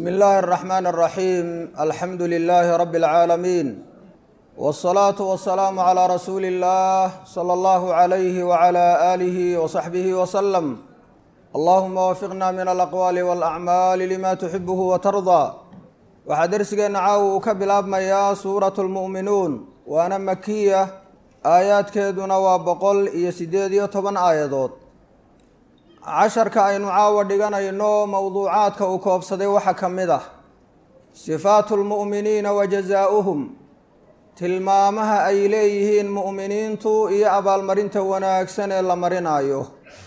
bsmi illaahi الرaxmaan الraxiim alxamdu lilaahi rabi اlcaalamiin wالsalaatu wasalaamu calىa rasuuli اllah salى allahu عalayhi wعalى aalihi wصaxbihi wslm allahuma wafiqna min alaqwaali wاlacmaali lima tuxibuhu watardaa waxaa dersigeenna caawa uu ka bilaabmayaa suuratu lmu'minuun waana makiya aayaadkeeduna waa boqol iyo siddeed iyo toban aayadood casharka aynu caawa dhiganayno mowduucaadka uu koobsaday waxaa ka mid ah sifaatu lmu'miniina wa jazaa'uhum tilmaamaha ay leeyihiin mu'miniintu iyo abaalmarinta wanaagsan ee la marinayo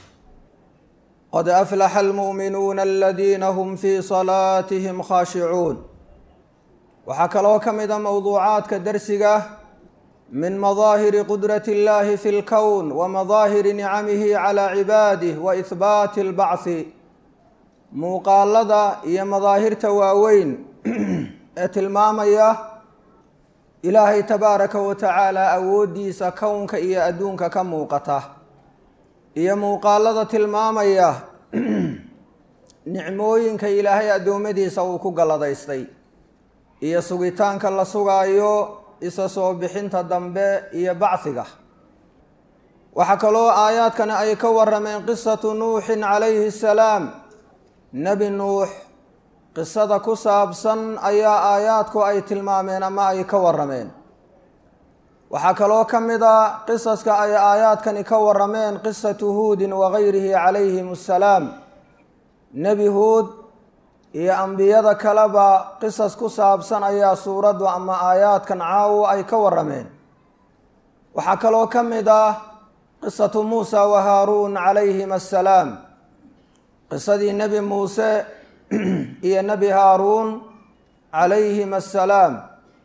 qad aflaxa almu'minuuna aladiina hum fii salaatihim khaashicuun waxaa kaloo ka mid a mowduucaadka dersiga min madaahiri qudrati اllahi fi اlkown wa madaahiri nicamihi calى cibaadih wa ihbaati اlbacthi muuqaalada iyo madaahirta waaweyn ee tilmaamaya ilaahay tabaaraka wa tacaala awooddiisa kownka iyo adduunka ka muuqata iyo muuqaalada tilmaamaya nicmooyinka ilaahay addoommadiisa uu ku galladaystay iyo sugitaanka la sugaayo isa soo bixinta dambe iyo bacdiga waxaa kaloo aayaadkani ay ka warameen qisatu nuuxin calayhi salaam nebi nuux qisada ku saabsan ayaa aayaadku ay tilmaameen ama ay ka warameen waxaa kaloo ka mid a qisaska ay aayaadkani ka warameen qisatu huudin wagayrihi calayhim assalaam nebi huud iyo ambiyada kaleba qisas ku saabsan ayaa suuraddu ama aayaadkan caawo ay ka warameen waxaa kaloo ka mid ah qisatu muusa wa haaruun calayhim assalaam qisadii nebi muuse iyo nebi haaruun calayhim assalaam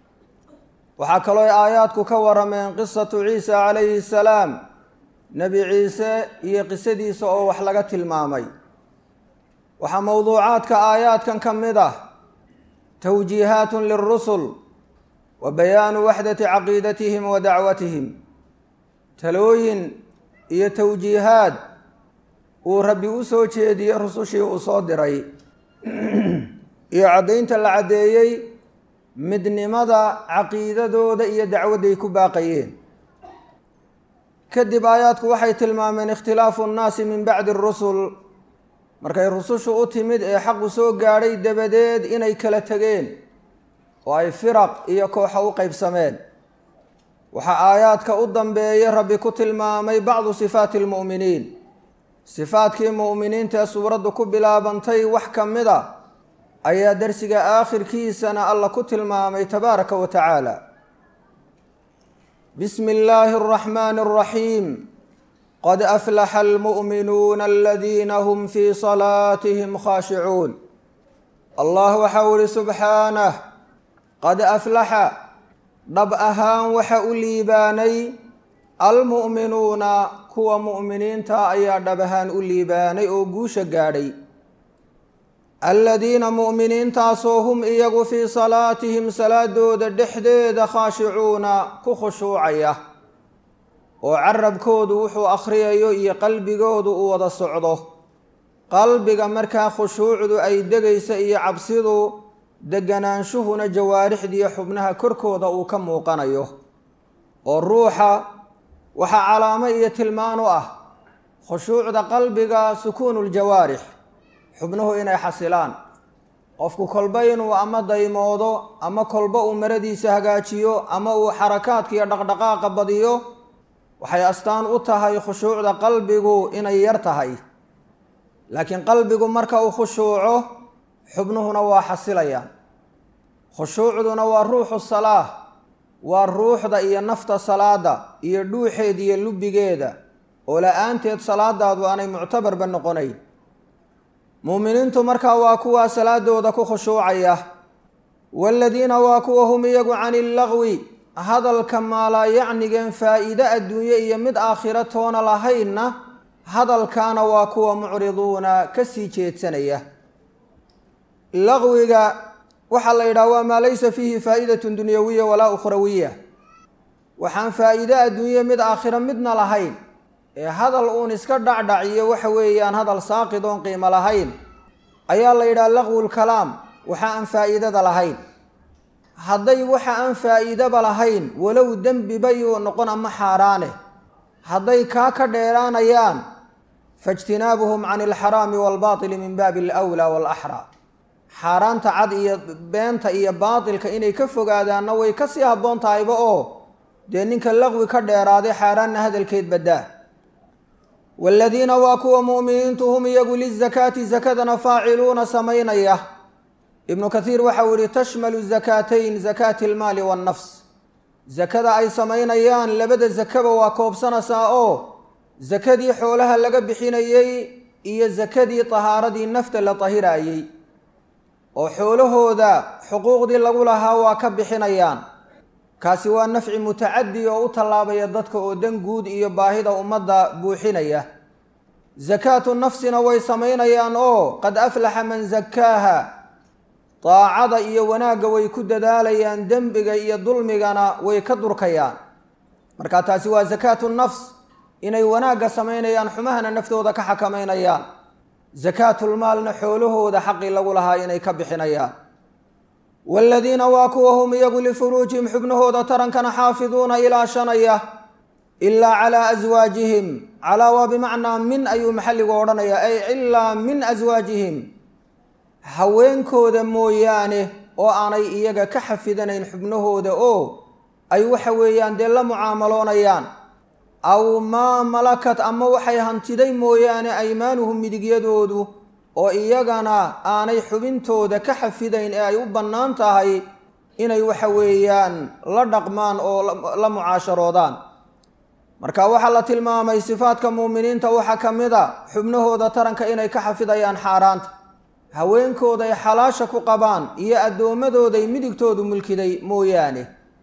waxaa kaloo aayaadku ka warameen qisatu ciisa calayhi salaam nebi ciise iyo qisadiisa oo wax laga tilmaamay waxaa mowduucaadka aayaadkan ka mid ah towjiihaatun lirusul wa bayaanu waxdati caqiidatihim wa dacwatihim talooyin iyo towjiihaad uu rabbi u soo jeediyey rusushii uu soo diray iyo caddaynta la caddeeyey midnimada caqiidadooda iyo dacwadday ku baaqayeen kadib aayaadku waxay tilmaameen ikhtilaafu nnaasi min bacdi rusul markay rusushu u timid ee xaqu soo gaadhay dabadeed inay kala tegeen oo ay firaq iyo kooxa u qeybsameen waxaa aayaadka u dambeeyay rabbi ku tilmaamay bacdu sifaati almu'miniin sifaadkii mu'miniinta ee suuraddu ku bilaabantay wax ka mid a ayaa dersiga aakhirkiisana alla ku tilmaamay tabaaraka wa tacaala bismi illaahi araxmaani araxiim qad aflaxa almu'minuuna aladiina hum fii salaatihim khaashicuun allah waxau ihi subxaanah qad aflaxa dhab ahaan waxa u liibaanay almu'minuuna kuwa mu'miniinta ayaa dhab ahaan u liibaanay oo guusha gaadhay aladiina mu'miniintaasoo hum iyagu fii salaatihim salaadooda dhexdeeda khaashicuuna ku khushuucaya oo carabkoodu wuxuu akhriyayo iyo qalbigoodu uu wada socdo qalbiga markaa khushuucdu ay degaysa iyo cabsidu deganaanshuhuna jawaarixdiiyo xubnaha korkooda uu ka muuqanayo oo ruuxa waxaa calaamo iyo tilmaan u ah khushuucda qalbiga sukuunuljawaarix xubnuhu inay xasilaan qofku kolba inuu ama daymoodo ama kolba uu maradiisa hagaajiyo ama uu xarakaadka iyo dhaqdhaqaaqa badiyo waxay astaan u tahay khushuucda qalbigu inay yar tahay laakiin qalbigu marka uu khushuuco xubnuhuna waa xasilayaan khushuucduna waa ruuxu salaah waa ruuxda iyo nafta salaada iyo dhuuxeeda iyo lubigeeda oo la-aanteed salaadaadu aanay muctabarba noqonayn muuminiintu markaa waa kuwaa salaadooda ku khushuucaya waaladiina waa kuwa hum iyagu cani illagwi hadalka maalaa yacnigeen faa'iide adduunye iyo mid aakhiro toona lahaynna hadalkaana waa kuwa mucriduuna ka sii jeedsanaya laqwiga waxaa la yidhaha waa maa laysa fiihi faa'idatun dunyawiya walaa ukhrawiya waxaan faa'iide adduunye mid aakhiro midna lahayn ee hadal uun iska dhacdhaciyo waxa weeyaan hadal saaqid oon qiimo lahayn ayaa la yidhaha laqwu lkalaam waxa aan faa'iidada lahayn hadday waxa aan faa'iidaba lahayn walow dembiba yuu noqon ama xaaraane hadday kaa ka dheeraanayaan faijtinaabuhum can alxaraami waalbaatili min baabi alwlaa waalaxraa xaaraanta cad iyo beenta iyo baatilka inay ka fogaadaanna way kasii habboon tahayba oo dee ninka laqwi ka dheeraaday xaaraanna hadalkeed baddaa waaladiina waa kuwa mu'miniintu hum iyagu lizakaati sakadana faaciluuna samaynaya ibnu kathiir waxau yihi tashmalu zakaatayn zakaati almaali waannafs sakada ay samaynayaan labada sakaba waa koobsanaysaa oo sakadii xoolaha laga bixinayey iyo sakadii tahaaradii nafta la tahiraayey oo xoolahooda xuquuqdii lagu lahaa waa ka bixinayaan kaasi waa nafci mutacadi oo u tallaabaya dadka oo dan guud iyo baahida ummadda buuxinaya sakaatu nafsina way samaynayaan oo qad aflaxa man zakaaha daacada iyo wanaagga way ku dadaalayaan dembiga iyo dulmigana way ka durkayaan marka taasi waa sakaatu nafs inay wanaagga samaynayaan xumahana naftooda ka xakamaynayaan sakaatulmaalna xoolahooda xaqii lagu lahaa inay ka bixinayaan waaladiina waa kuwa hum iyagu lifuruujihim xubnahooda tarankana xaafiduuna ilaashanaya ilaa calaa aswaajihim calaa waa bimacnaa min ayuu maxalligu odhanayaa ay ilaa min aswaajihim haweenkooda mooyaane oo aanay iyaga ka xafidanayn xubnahooda oo ay waxa weeyaan dee la mucaamaloonayaan aw maa malakat ama waxay hantiday mooyaane aymaanuhum midigyadoodu oo iyagana aanay xubintooda ka xafidayn ee ay u bannaan tahay inay waxa weeyaan la dhaqmaan oo la mucaasharoodaan marka waxaa la tilmaamay sifaadka muuminiinta waxaa ka mid a xubnahooda taranka inay ka xafidayaan xaaraanta haweenkooday xalaasha ku qabaan iyo addoommadooday midigtoodu mulkiday mooyaane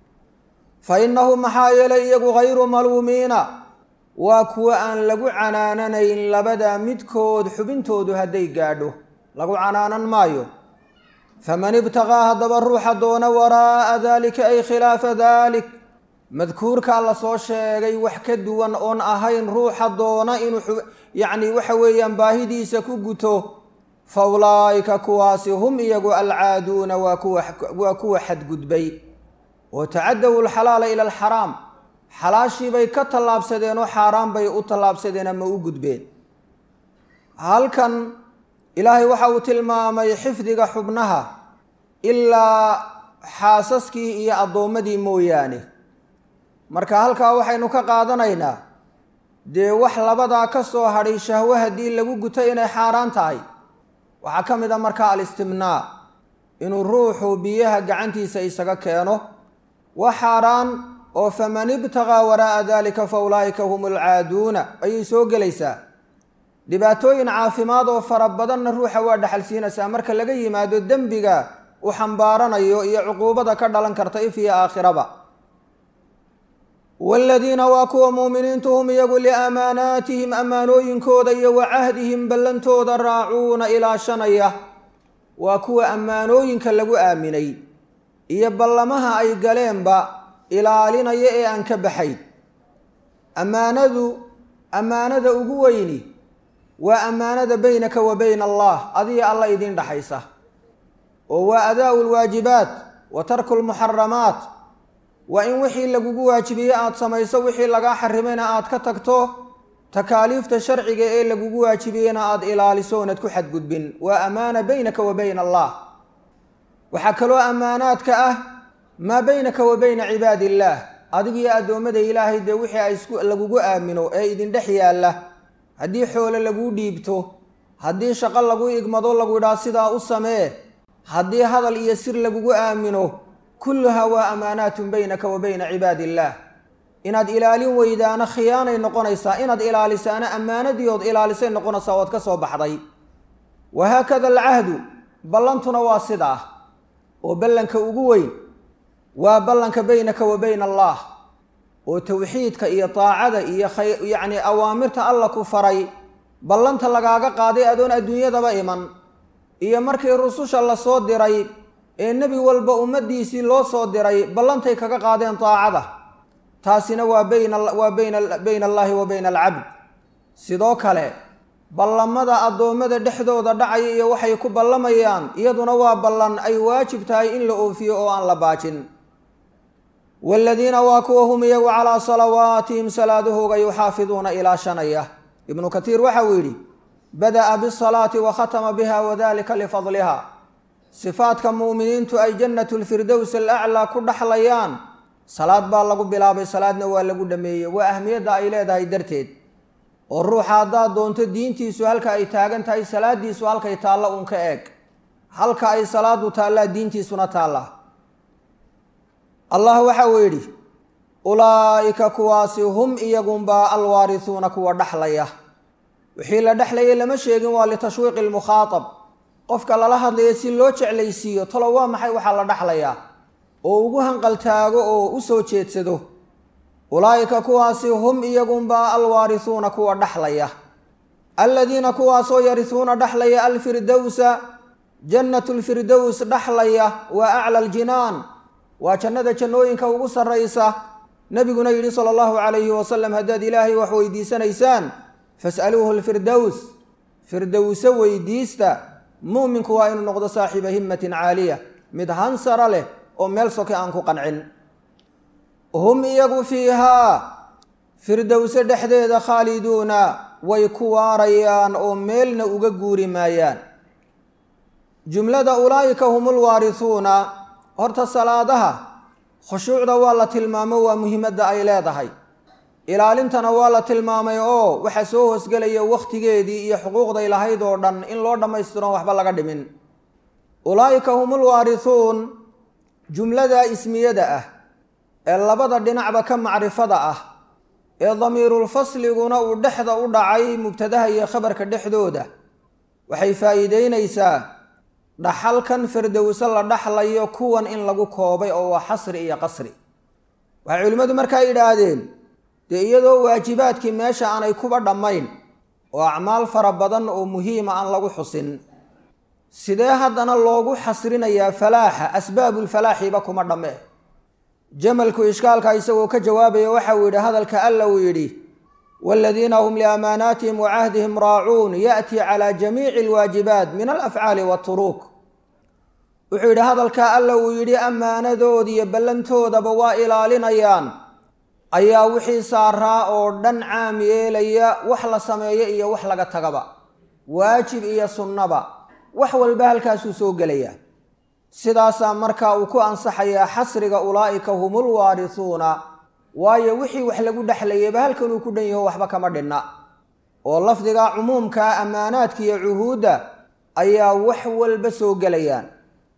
fa innahum maxaa yeelay iyagu hayru maluumiina waa kuwa aan lagu canaananayn labada midkood xubintoodu hadday gaadho lagu canaanan maayo faman ibtaqaa haddaba ruuxa doona waraa'a daalika ay khilaafa daalik madkuurkaa la soo sheegay wax ka duwan oon ahayn ruuxa doona inuu yacni waxa weeyaan baahidiisa ku guto fa ulaa'ika kuwaasi hum iyagu alcaaduuna waa kuwa waa kuwa xadgudbay oo tacadawu alxalaala ila alxaraam xalaashiibay ka tallaabsadeen oo xaaraan bay u tallaabsadeen ama u gudbeen halkan ilaahay waxa uu tilmaamay xifdiga xubnaha ilaa xaasaskii iyo addoommadii mooyaane marka halkaa waxaynu ka qaadanaynaa dee wax labadaa ka soo hadhay shahwo haddii lagu guto inay xaaraan tahay waxaa ka mid a markaa alistimnaa inuu ruuxu biyaha gacantiisa isaga keeno waa xaaraan oo faman ibtaqaa waraa'a dalika fa ulaa'ika hum alcaaduuna ayay soo gelaysaa dhibaatooyin caafimaad oo fara badanna ruuxa waa dhaxalsiinaysaa marka laga yimaado dembiga u xambaaranayo iyo cuquubada ka dhalan karta if iyo aakhiraba waaladiina waa kuwa muuminiintu hum iyagu liamaanaatihim ammaanooyinkooda iyo wa cahdihim ballantooda raacuuna ilaashanaya waa kuwa ammaanooyinka lagu aaminay iyo ballamaha ay galeenba ilaalinaya ee aan ka baxayn ammaanadu ammaanada ugu weyni waa ammaanada beynaka wa bayna allah adiga alla idiin dhaxaysa oo waa adaa'u lwaajibaat wa tarku lmuxaramaat waa in wixii lagugu waajibiyey aada samayso wixii lagaa xarimayna aada ka tagto takaaliifta sharciga ee lagugu waajibiyeyna aada ilaaliso oonad ku xadgudbin waa ammaana beynaka wa bayna allah waxaa kaloo ammaanaadka ah maa beynaka wa bayna cibaadi illaah adigiyo addoommada ilaahay dee wixii ay isku lagugu aamino ee idin dhex yaalla haddii xoole laguu dhiibto haddii shaqo lagu igmado lagu idhaa sidaa u samee haddii hadal iyo sir lagugu aamino kulluhaa waa amaanaatun beynaka wa bayna cibaadi illaah inaad ilaalin weydaana khiyaanay noqonaysaa inaad ilaalisaana ammaanadii ood ilaalisay noqonaysaa ood ka soo baxday wa haakada alcahdu ballantuna waa sidaa oo ballanka ugu weyn waa ballanka beynaka wa bayna allah oo towxiidka iyo daacada iyo yacni awaamirta alla ku faray ballanta lagaaga qaaday adoon adduunyadaba iman iyo markii rususha lasoo diray ee nebi walba ummaddiisii loo soo diray ballantay kaga qaadeen daacada taasina waa bayna waa bayna bayna allaahi wa bayna alcabd sidoo kale ballamada addoommada dhexdooda dhacaya iyo waxay ku ballamayaan iyaduna waa ballan ay waajib tahay in la oofiyo oo aan la baajin waaladiina waa kuwa hum iyagu calaa salawaatihim salaadahooga yuxaafiduuna ilaa shanaya ibnu katiir waxa uu yidhi bada'a bisalaati wa khatama biha wadalika lifadliha sifaadka mu'miniintu ay jannatulfirdows alaclaa ku dhaxlayaan salaad baa lagu bilaabay salaadna waa lagu dhameeyey waa ahmiyadda ay leedahay darteed oo ruuxa haddaad doonto diintiisu halka ay taagan tahay salaadiisu halkay taalla uun ka eeg halka ay salaadu taallaa diintiisuna taallaa allah waxa uu yidhi ulaa'ika kuwaasi hum iyagunbaa alwaarisuuna kuwa dhaxlaya wixii la dhexlayay lama sheegin waa litashwiiqi lmukhaatab qofka lala hadlaya si loo jeclaysiiyo talo waa maxay waxaa la dhexlayaa oo ugu hanqaltaago oo u soo jeedsado ulaa'ika kuwaasi hum iyagunbaa alwaarisuuna kuwa dhaxlaya aladiina kuwaasoo yarisuuna dhaxlaya alfirdowsa jannatu lfirdows dhaxlaya waa acla aljinaan waa jannada jannooyinka ugu sarraysa nebiguna yidhi sala allahu calayhi wasalam haddaad ilaahay wax weydiisanaysaan fas'aluuhu lfirdows firdowse weydiista mu'minku waa inuu noqdo saaxiiba himmatin caaliya mid hansara leh oo meel soke aan ku qancin hum iyagu fiihaa firdowse dhexdeeda khaaliduuna way ku waarayaan oo meelna uga guuri maayaan jumlada ulaa'ika hum ulwaarisuuna horta salaadaha khushuucda waa la tilmaamo waa muhiimadda ay leedahay ilaalintana waa la tilmaamay oo waxaa soo hoosgelaya wakhtigeedii iyo xuquuqday lahayd oo dhan in loo dhammaystiron waxba laga dhimin ulaa'ika hum ulwaarisuun jumlada ismiyada ah ee labada dhinacba ka macrifada ah ee damiirulfasliguna uu dhexda u dhacay mubtadaha iyo khabarka dhexdooda waxay faa'iideynaysaa dhaxalkan firdowse la dhaxlayo kuwan in lagu koobay oo waa xasri iyo qasri waxay culimmadu markaa yidhaahdeen dee iyadoo waajibaadkii meesha aanay kuba dhammayn oo acmaal fara badan oo muhiima aan lagu xusin sidee haddana loogu xasrinayaa falaaxa asbaabulfalaaxiba kuma dhamme jamalku ishkaalka isagoo ka jawaabaya waxa uu yidhi hadalka alla uu yidhi waaladiina hum liamaanaatihim wa cahdihim raacuun ya'tii calaa jamiici alwaajibaat min alafcaali waaturuuk wuxuu yidhi hadalka alla uu yidhi ammaanadood iyo ballantoodaba waa ilaalinayaan ayaa wixii saaraa oo dhan caam yeelaya wax la sameeyo iyo wax laga tagaba waajib iyo sunnaba wax walba halkaasuu soo gelaya sidaasaa markaa uu ku ansaxayaa xasriga ulaa'ika humul waarisuuna waayo wixii wax lagu dhexlayayba halkanuu ku dhan yaho waxba kama dhinna oo lafdiga cumuumkaa ammaanaadka iyo cuhuudda ayaa wax walba soo gelayaan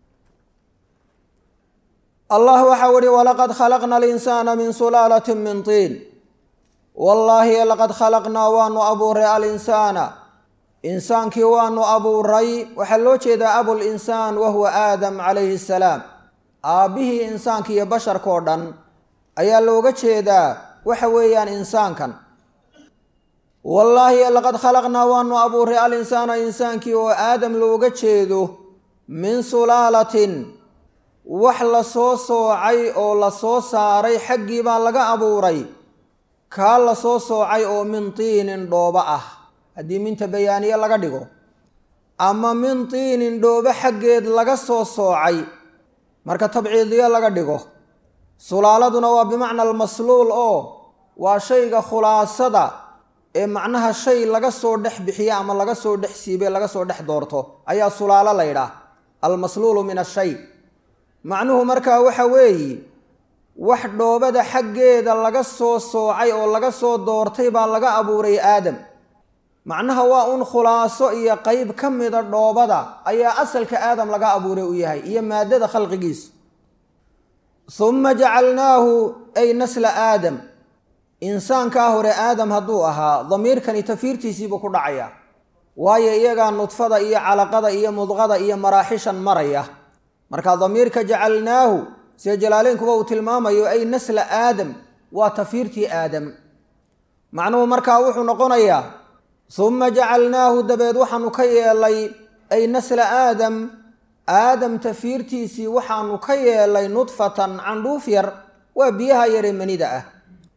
allah waxau ihi walaqad khalaqna alinsaana min sulaalatin min tiin wallaahi laqad khalaqnaa waanu abuuray alinsaana insaankii waanu abuuray waxaa loo jeedaa abulinsaan wa huwa aadam calayhi salaam aabbihii insaanka iyo basharkao dhan ayaa looga jeedaa waxa weeyaan insaankan wallaahi laqad khalaqnaa waanu abuuray alinsaana insaankii oo aadam looga jeedo min sulaalatin wax la soo soocay oo la soo saaray xaggii baa laga abuuray kaa la soo soocay oo min tiinin dhooba ah haddii minta bayaaniye laga dhigo ama min tiinin dhoobo xaggeed laga soo soocay marka tabciidiye laga dhigo sulaaladuna waa bimacna almasluul oo waa shayga khulaasada ee macnaha shay laga soo dhex bixiye ama laga soo dhex siibe laga soo dhex doorto ayaa sulaalo la ydhaah almasluulu min ashay macnuhu markaa waxa weeye wax dhoobada xaggeeda laga soo soocay oo laga soo doortay baa laga abuuray aadam macnaha waa un khulaaso iyo qeyb ka mida dhoobada ayaa asalka aadam laga abuuray u yahay iyo maadada khalqigiisu humma jacalnaahu ay nasla aadam insaankaa hore aadam hadduu ahaa damiirkani tafiirtiisiibuu ku dhacaya waayo iyagaa nudfada iyo calaqada iyo mudqada iyo maraaxishan maraya marka damiirka jacalnaahu see jalaaleynkuba uu tilmaamayo ay nasla aadam waa tafiirtii aadam macnuhu markaa wuxuu noqonayaa humma jacalnaahu dabeed waxaanu ka yeelay ay nasla aadam aadam tafiirtiisii waxaanu ka yeelay nudfatan candhuuf yar waa biyaha yaree manida ah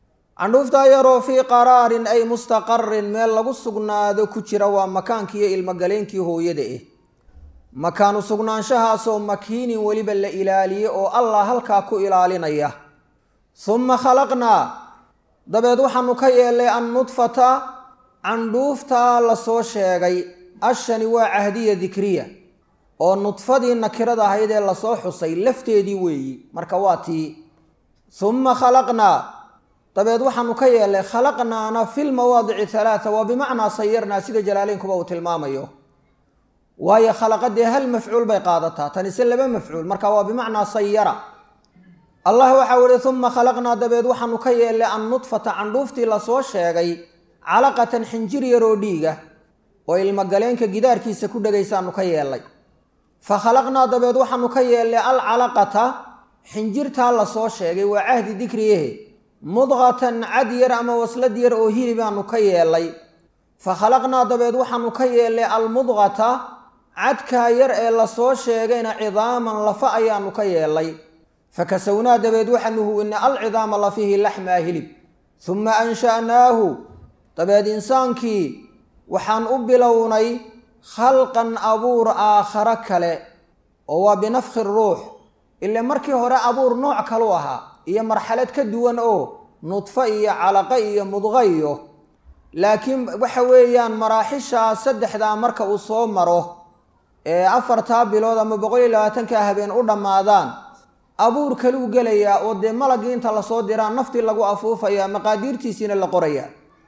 candhuuftaa yaroo fii qaraarin ay mustaqarin meel lagu sugnaado ku jira waa makaankiiyo ilmogaleenkii hooyada eh makaanu sugnaanshahaasoo makiinin weliba la ilaaliye oo allah halkaa ku ilaalinaya humma khalaqnaa dabeed waxaanu ka yeelnay annudfata candhuuftaa lasoo sheegay ashani waa cahdiya dikriya oo nudfadii nakirada ahayd ee lasoo xusay lafteedii weeyi marka waa tii humma khalaqnaa dabeed waxaanu ka yeelnay khalaqnaana fi lmawaadici halaata waa bimacnaa sayarnaa sida jalaaleynkuba uu tilmaamayo waayo khalaqadee hal mafcuul bay qaadataa tanise laba mafcuul marka waa bimacnaa sayara allah waxau ihi uma khalaqnaa dabeed waxaanu ka yeelnay annudfata candhuuftii lasoo sheegay calaqatan xinjir yaroo dhiiga oo ilmogaleenka gidaarkiisa ku dhegaysaanu ka yeelnay fa khalaqnaa dabeed waxaanu ka yeelnay alcalaqata xinjirtaa lasoo sheegay waa cahdi dikriyehe mudqatan cad yar ama waslad yar oo hilibaanu ka yeelnay fa khalaqnaa dabeed waxaanu ka yeelnay almudqata cadkaa yar ee lasoo sheegayna cidaaman lafa ayaanu ka yeelnay fa kasawnaa dabeed waxaanu huwinay alcidaama lafihi laxmaa hilib humma ansha'naahu dabeed insaankii waxaan u bilownay khalqan abuur aakharo kale oo waa binafkhi ruux ile markii hore abuur nooc kalu ahaa iyo marxalad ka duwan oo nudfo iyo calaqo iyo mudqo iyo laakiin waxa weeyaan maraaxishaa saddexdaa marka uu soo maro ee afartaa bilood ama boqol iyo labaatankaa habeen u dhammaadaan abuur kaluu gelayaa oo dee malagii inta lasoo diraa naftii lagu afuufayaa maqaadiirtiisiina la qorayaa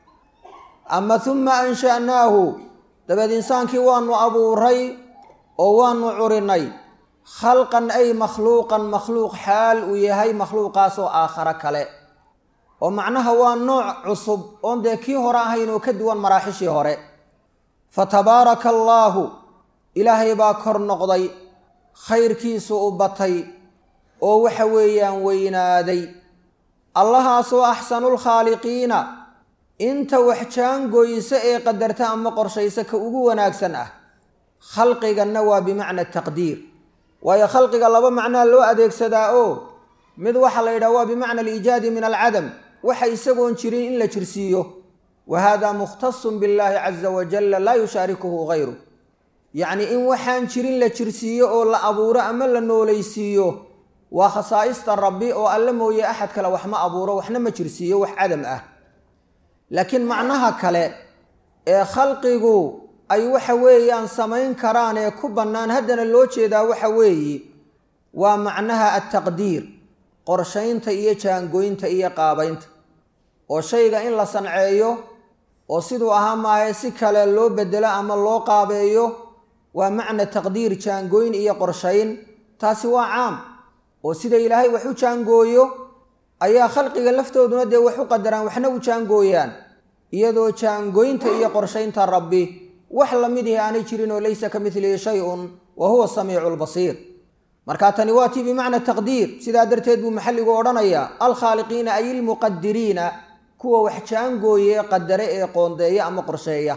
ama humma ansha'naahu dabeed insaankii waanu abuuray oo waanu curinay khalqan ay makhluuqan makhluuq xaal uu yahay makhluuqaasoo aakharo kale oo macnaha waa nooc cusub oon dee kii hore ahayn oo ka duwan maraaxishii hore fa tabaaraka allaahu ilaahay baa kor noqday khayrkiisu u batay oo waxa weeyaan weynaaday allahaasoo axsanulkhaaliqiina inta wax jaangoysa ee qadarta ama qorshaysa ka ugu wanaagsan ah khalqiganna waa bimacna taqdiir waayo khalqiga laba macnaa loo adeegsadaa oo mid waxaa la yidhaha waa bimacna aliijaadi min alcadam waxa isagoon jirin in la jirsiiyo wa hada mukhtasun billaahi caza wajalla laa yushaarikuhu gayru yacni in waxaan jirin la jirsiiyo oo la abuuro ama la noolaysiiyo waa khasaa'ista rabbi oo alle mooye axad kale wax ma abuuro waxna ma jirsiiyo wax cadam ah laakiin macnaha kale ee khalqigu ay waxa weeyaan samayn karaan ee ku bannaan haddana loo jeedaa waxa weeye waa macnaha altaqdiir qorshaynta iyo jaangoynta iyo qaabaynta oo shayga in la sanceeyo oo siduu ahaa maahe si kale loo bedelo ama loo qaabeeyo waa macna taqdiir jaangoyn iyo qorshayn taasi waa caam oo sida ilaahay wax u jaangooyo ayaa khalqiga laftooduna dee wax u qadaraan waxna u jaangooyaan iyadoo jaangoynta iyo qorshaynta rabbi wax lamid ihi aanay jirin oo laysa ka midlihi shay-un wa huwa samiicu lbasiir marka tani waa tii bimacna taqdiir sidaa darteed buu maxalligu odhanayaa alkhaaliqiina ay ilmuqadiriina kuwa wax jaangooye qadare ee qoondeeya ama qorsheeya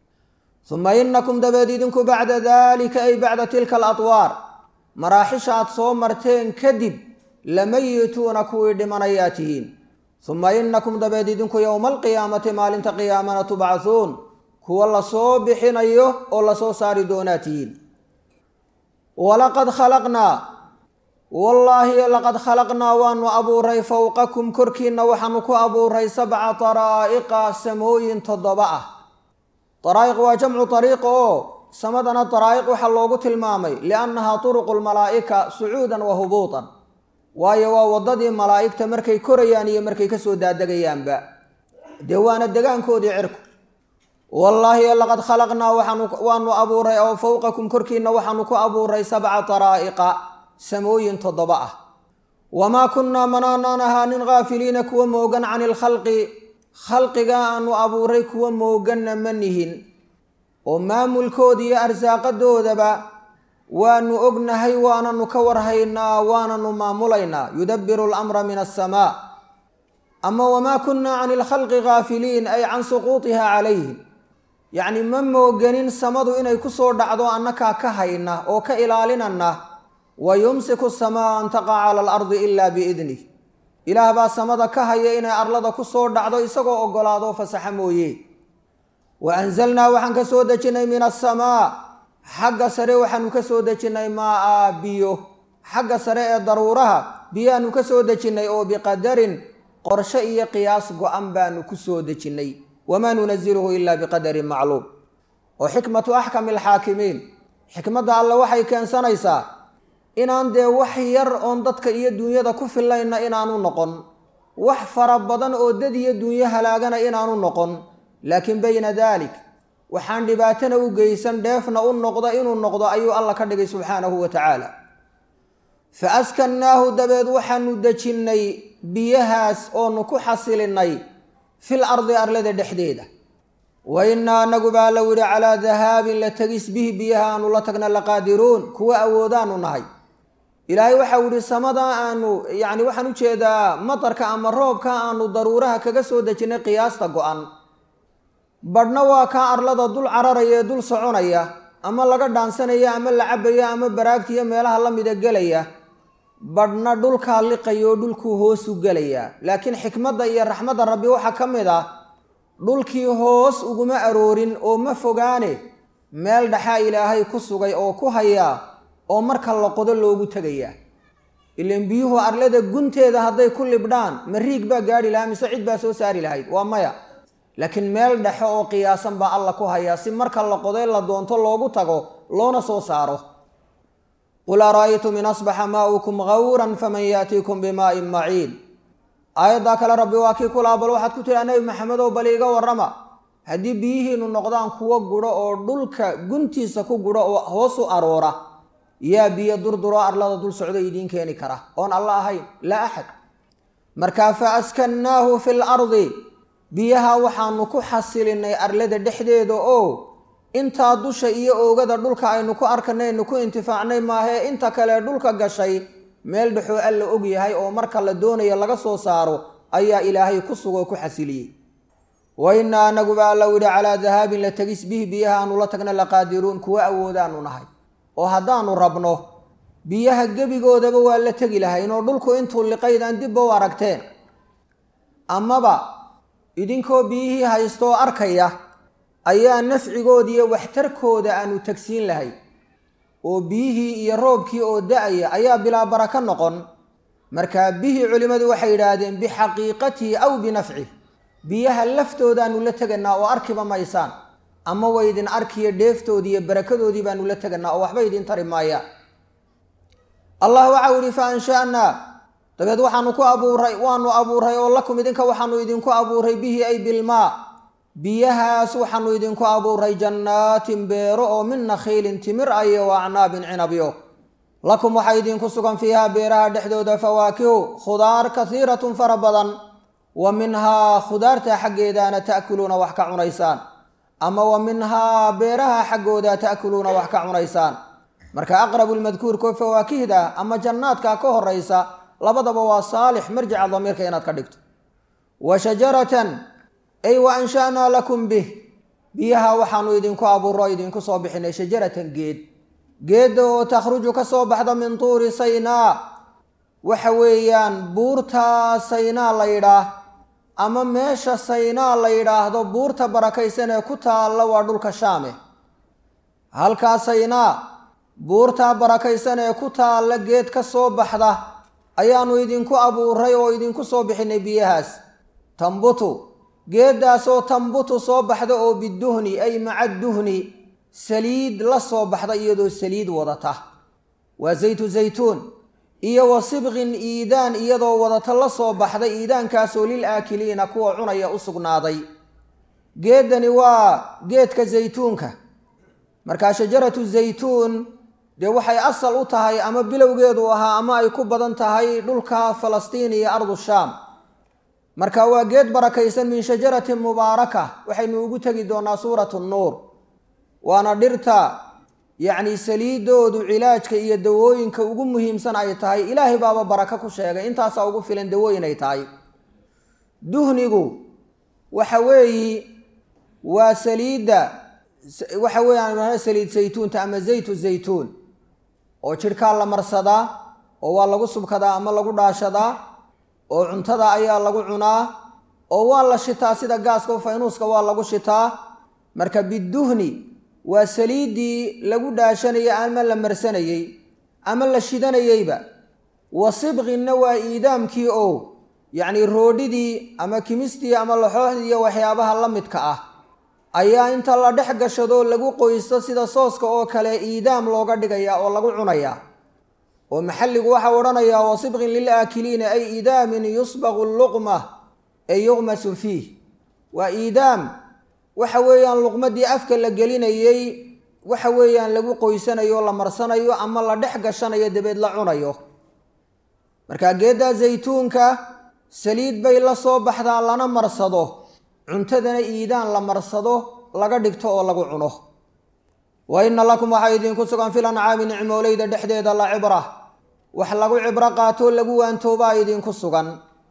uma inakum dabeed idinku bacda dalika ay bacda tilka alatwaar maraaxisha aad soo marteen kadib lamayituuna kuwii dhimanayaa tihiin uma inakum dabeed idinku yowma alqiyaamati maalinta qiyaamana tubcahuun kuwa lasoo bixinayo oo lasoo saari doonaa tihiin walaqad khalaqnaa wallaahi laqad khalaqnaa waanu abuuray fowqakum korkiinna waxaanu ku abuuray sabca daraa'iqa samooyin toddoba ah daraa'iq waa jamcu dariiqa oo samadana daraa'iq waxaa loogu tilmaamay liannahaa turuqu lmalaa'ika sucuudan wa hubuutan waayo waa waddadii malaa'igta markay korayaan iyo markay kasoo daadagayaanba dee waana degaankoodii cirku wallaahi laqad khalaqnaa waanu abuuray oo fowqakum korkiinna waxaanu ku abuuray sabca daraa'iqa samooyin toddoba ah wamaa kunnaa manaanaan ahaanin haafiliina kuwa moogan cani ilkhalqi khalqiga aanu abuuray kuwa mooganna ma nihin oo maamulkooda iyo arsaaqadoodaba waanu ognahay waananu ka warhaynaa waananu maamulaynaa yudabbiru lamra min asamaa ama wamaa kunnaa cani ilkhalqi haafiliin ay can suquutiha calayhim yacni ma mooganin samadu inay kusoo dhacdo annakaa ka hayna oo ka ilaalinana wa yumsiku samaa an taqaca cala alardi ilaa biidnih ilaah baa samada ka haya inay arlada ku soo dhacdo isagoo oggolaado fasaxa mooye wa anzalnaa waxaan ka soo dejinnay min asamaa xagga sare waxaanu ka soo dejinnay maa biyo xagga sare ee daruuraha biyaanu ka soo dejinnay oo biqadarin qorshe iyo qiyaas go-an baanu ku soo dejinnay wamaa nunaziluhu ilaa biqadarin macluum oo xikmatu axkami alxaakimiin xikmadda alle waxay keensanaysaa inaan dee wax yar oon dadka iyo duunyada ku fillayna inaanu noqon wax fara badan oo dad iyo duunyo halaagana inaanu noqon laakiin bayna daalik waxaan dhibaatana u geysan dheefna u noqda inuu noqdo ayuu alla ka dhigay subxaanahu wa tacaala fa askannaahu dabeed waxaanu dejinnay biyahaas oonu ku xasilinnay fil ardi arlada dhexdeeda wa innaa anagu baa la yidhi calaa dahaabin la tegis bihi biyaha aanu la tagna laqaadiruun kuwa awoodaanu nahay ilaahay waxau yihi samada aanu yacni waxaan u jeedaa matarka ama roobka aanu daruuraha kaga soo dejinnay qiyaasta go-an badhna waa kaa arlada dul cararaya ee dul soconaya ama laga dhaansanaya ama la cabaya ama baraagtiiyo meelaha la mida gelaya badhna dhulkaa liqaya oo dhulkuu hoosu gelaya laakiin xikmadda iyo raxmadda rabbi waxaa ka mid ah dhulkii hoos uguma aroorin oo ma fogaane meel dhaxaa ilaahay ku sugay oo ku hayaa oo marka la qodo loogu tegayaa ilan biyuhu arlada gunteeda hadday ku libdhaan ma riig baa gaadhi lahaa mise cid baa soo saari lahayd waa maya laakiin meel dhexe oo qiyaasan baa alla ku hayaa si marka la qoday la doonto loogu tago loona soo saaro qul ara'aytum in asbaxa maa'ukum gawran faman yaatiikum bimaa'in maciin aayaddaa kale rabbi waa kii kulaa bal waxaad ku tiraa nebi maxamedow bal iiga warrama haddii biyihiinu noqdaan kuwo gudho oo dhulka guntiisa ku gudho oo hoos u aroora yaa biyo durduro arlada dul socdo idiin keeni kara oon alla ahayn laa axad markaa fa askannaahu fi lardi biyaha waxaanu ku xasilinnay arlada dhexdeeda oo intaa dusha iyo oogada dhulka aynu ku arkanaynu ku intifaacnay maahee inta kale dhulka gashay meel dhexoo alla og yahay oo marka la doonayo laga soo saaro ayaa ilaahay ku sugoo ku xasiliyey wa innaa anaguba alla yidhi calaa dahaabin la tegis bihi biyaha aanu la tagna laqaadiruun kuwa awoodaanu nahay oo haddaanu rabno biyaha gebigoodaba waa la tegi lahayn oo dhulku intuu liqaydaan dibba u aragteen amaba idinkoo biyihii haystooo arkaya ayaa nafcigooda iyo waxtarkooda aanu tagsiin lahay oo biyihii iyo roobkii oo da-aya ayaa bilaa baraka noqon markaa bihii culimmadu waxay yidhaahdeen bixaqiiqatihi aw binafcih biyaha laftoodaanu la teganaa oo arkiba maysaan ama waydin arkiyo dheeftoodii iyo barakadoodii baanu la teganaa oo waxba idin tari maayaan allah waxau yihi fa ansha'naa dabeed waxaanu ku abuuray waanu abuuray oo lakum idinka waxaanu idinku abuuray bihi ay bilmaa biyahaas waxaanu idinku abuuray jannaatin beero oo min nakhiilin timir ayo wa acnaabin cinabyo lakum waxaa idinku sugan fiihaa beeraha dhexdooda fawaakihu khudaar kasiiratun fara badan wa minhaa khudaarta xaggeedaana ta'kuluuna wax ka cunaysaan ama wa minhaa beeraha xaggooda ta'kuluuna wax ka cunaysaan marka aqrabu lmadkuurko fawaakihda ama jannaadka ka horaysa labadaba waa saalix marjica damiirka inaad ka dhigto wa shajaratan ay wa ansha'naa lakum bih biyaha waxaanu idinku abuuro idinku soo bixinay shajaratan geed geedda oo takhruju ka soo baxda min tuuri saynaa waxa weeyaan buurta saynaa la yidhaah ama meesha saynaa la yidhaahdo buurta barakaysan ee ku taalla waa dhulka shaame halkaa saynaa buurtaa barakaysan ee ku taalla geed ka soo baxda ayaanu idinku abuuray oo idinku soo bixinay biyahaas tambutu geeddaasoo tambutu soo baxda oo biduhni ay maca duhni saliid la soo baxda iyadoo saliid wadata waa zaytu zaytuun iyo wa sibqin iidaan iyadoo wadata la soo baxday iidaankaasoo lil aakiliina kuwa cunaya u sugnaaday geeddani waa geedka zaytuunka markaa shajaratu zaytuun dee waxay asal u tahay ama bilowgeedu ahaa ama ay ku badan tahay dhulka falastiin iyo ardu shaam marka waa geed barakaysan min shajaratin mubaaraka waxaynu ugu tegi doonaa suuratu nuur waana dhirta yacni saliidoodu cilaajka iyo dawooyinka ugu muhiimsan ay tahay ilaahay baaba baraka ku sheegay intaasaa ugu filan dawooyin ay tahay duhnigu waxa weeyi waa saliidda waxa weeyaan saliid saytuunta ama zaytu zaytuun oo jidhkaa la marsadaa oo waa lagu subkadaa ama lagu dhaashadaa oo cuntada ayaa lagu cunaa oo waa la shitaa sida gaaska o faynuuska waa lagu shitaa marka biduhni waa saliiddii lagu dhaashanayay ama la marsanayey ama la shidanayeyba wa sibqinna waa iidaamkii oo yacnii roodhidii ama kimistii ama laxooxdii iyo waxyaabaha la midka ah ayaa inta la dhex gashado lagu qoysto sida sooska oo kale iidaam looga dhigayaa oo lagu cunayaa oo maxalligu waxau odhanayaa wa sibqin lilaakiliina ay iidaamin yusbaqu luqma ay yuqmasu fiih waa iidaam waxa weeyaan luqmadii afka la gelinayey waxa weeyaan lagu qoysanayo la marsanayo ama la dhex gashanayo dabeed la cunayo marka geeddaa zaytuunka saliid bay la soo baxdaa lana marsado cuntadana iidaan la marsado laga dhigto oo lagu cuno wa inna lakum waxaa idinku sugan fil ancaami nicmooleyda dhexdeeda la cibra wax lagu cibro qaatoo lagu waantoobaa idinku sugan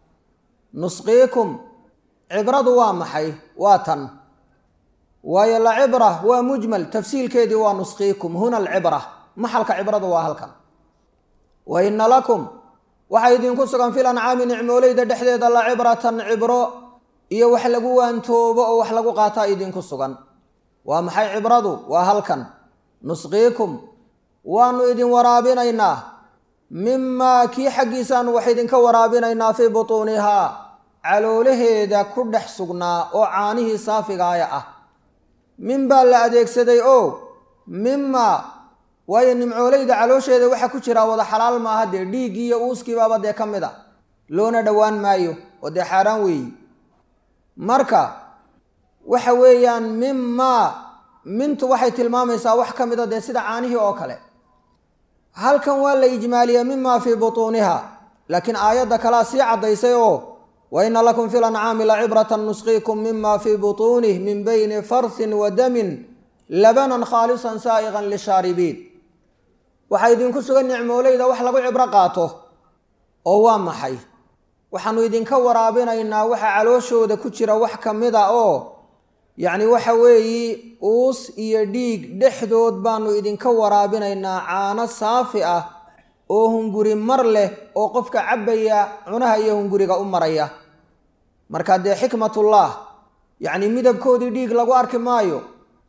nusqiikum cibradu waa maxay waa tan waayo la cibra waa mujmal tafsiilkeedii waa nusqiikum huna alcibra maxalka cibradu waa halkan wa inna lakum waxaa idinku sugan fil ancaami nicmooleyda dhexdeeda la cibratan cibro iyo wax lagu waantoobo oo wax lagu qaataa idinku sugan waa maxay cibradu waa halkan nusqiikum waanu idin waraabinaynaa mimaa kii xaggiisaanu wax idinka waraabinaynaa fii butuunihaa caloolaheeda ku dhex sugnaa oo caanihii saafigaaya ah min baa la adeegsaday oo mimaa waayo nimcooleyda caloosheeda waxaa ku jiraa wada xalaal maaha dee dhiiggii iyo uuskiibaaba dee ka mid a loona dhowaan maayo oo dee xaaraan weeyi marka waxa weeyaan mimaa mintu waxay tilmaamaysaa wax ka mid a dee sida caanihii oo kale halkan waa la ijmaaliya mimaa fii butuuniha laakiin aayadda kalea sii caddaysay oo wa inna lakum fi lancaami la cibratan nusqiikum mima fii butuunih min bayni farsin wa damin labanan khaalisan saa'iqan lishaaribiin waxaa idinku sugan nicmooleyda wax lagu cibro qaato oo waa maxay waxaanu idinka waraabinaynaa waxa calooshooda ku jira wax ka mid a oo yacni waxa weeyi uus iyo dhiig dhexdood baanu idinka waraabinaynaa caano saafi ah oo hunguri mar leh oo qofka cabbaya cunaha iyo hunguriga u maraya marka dee xikmatullah yacni midabkoodii dhiig lagu arki maayo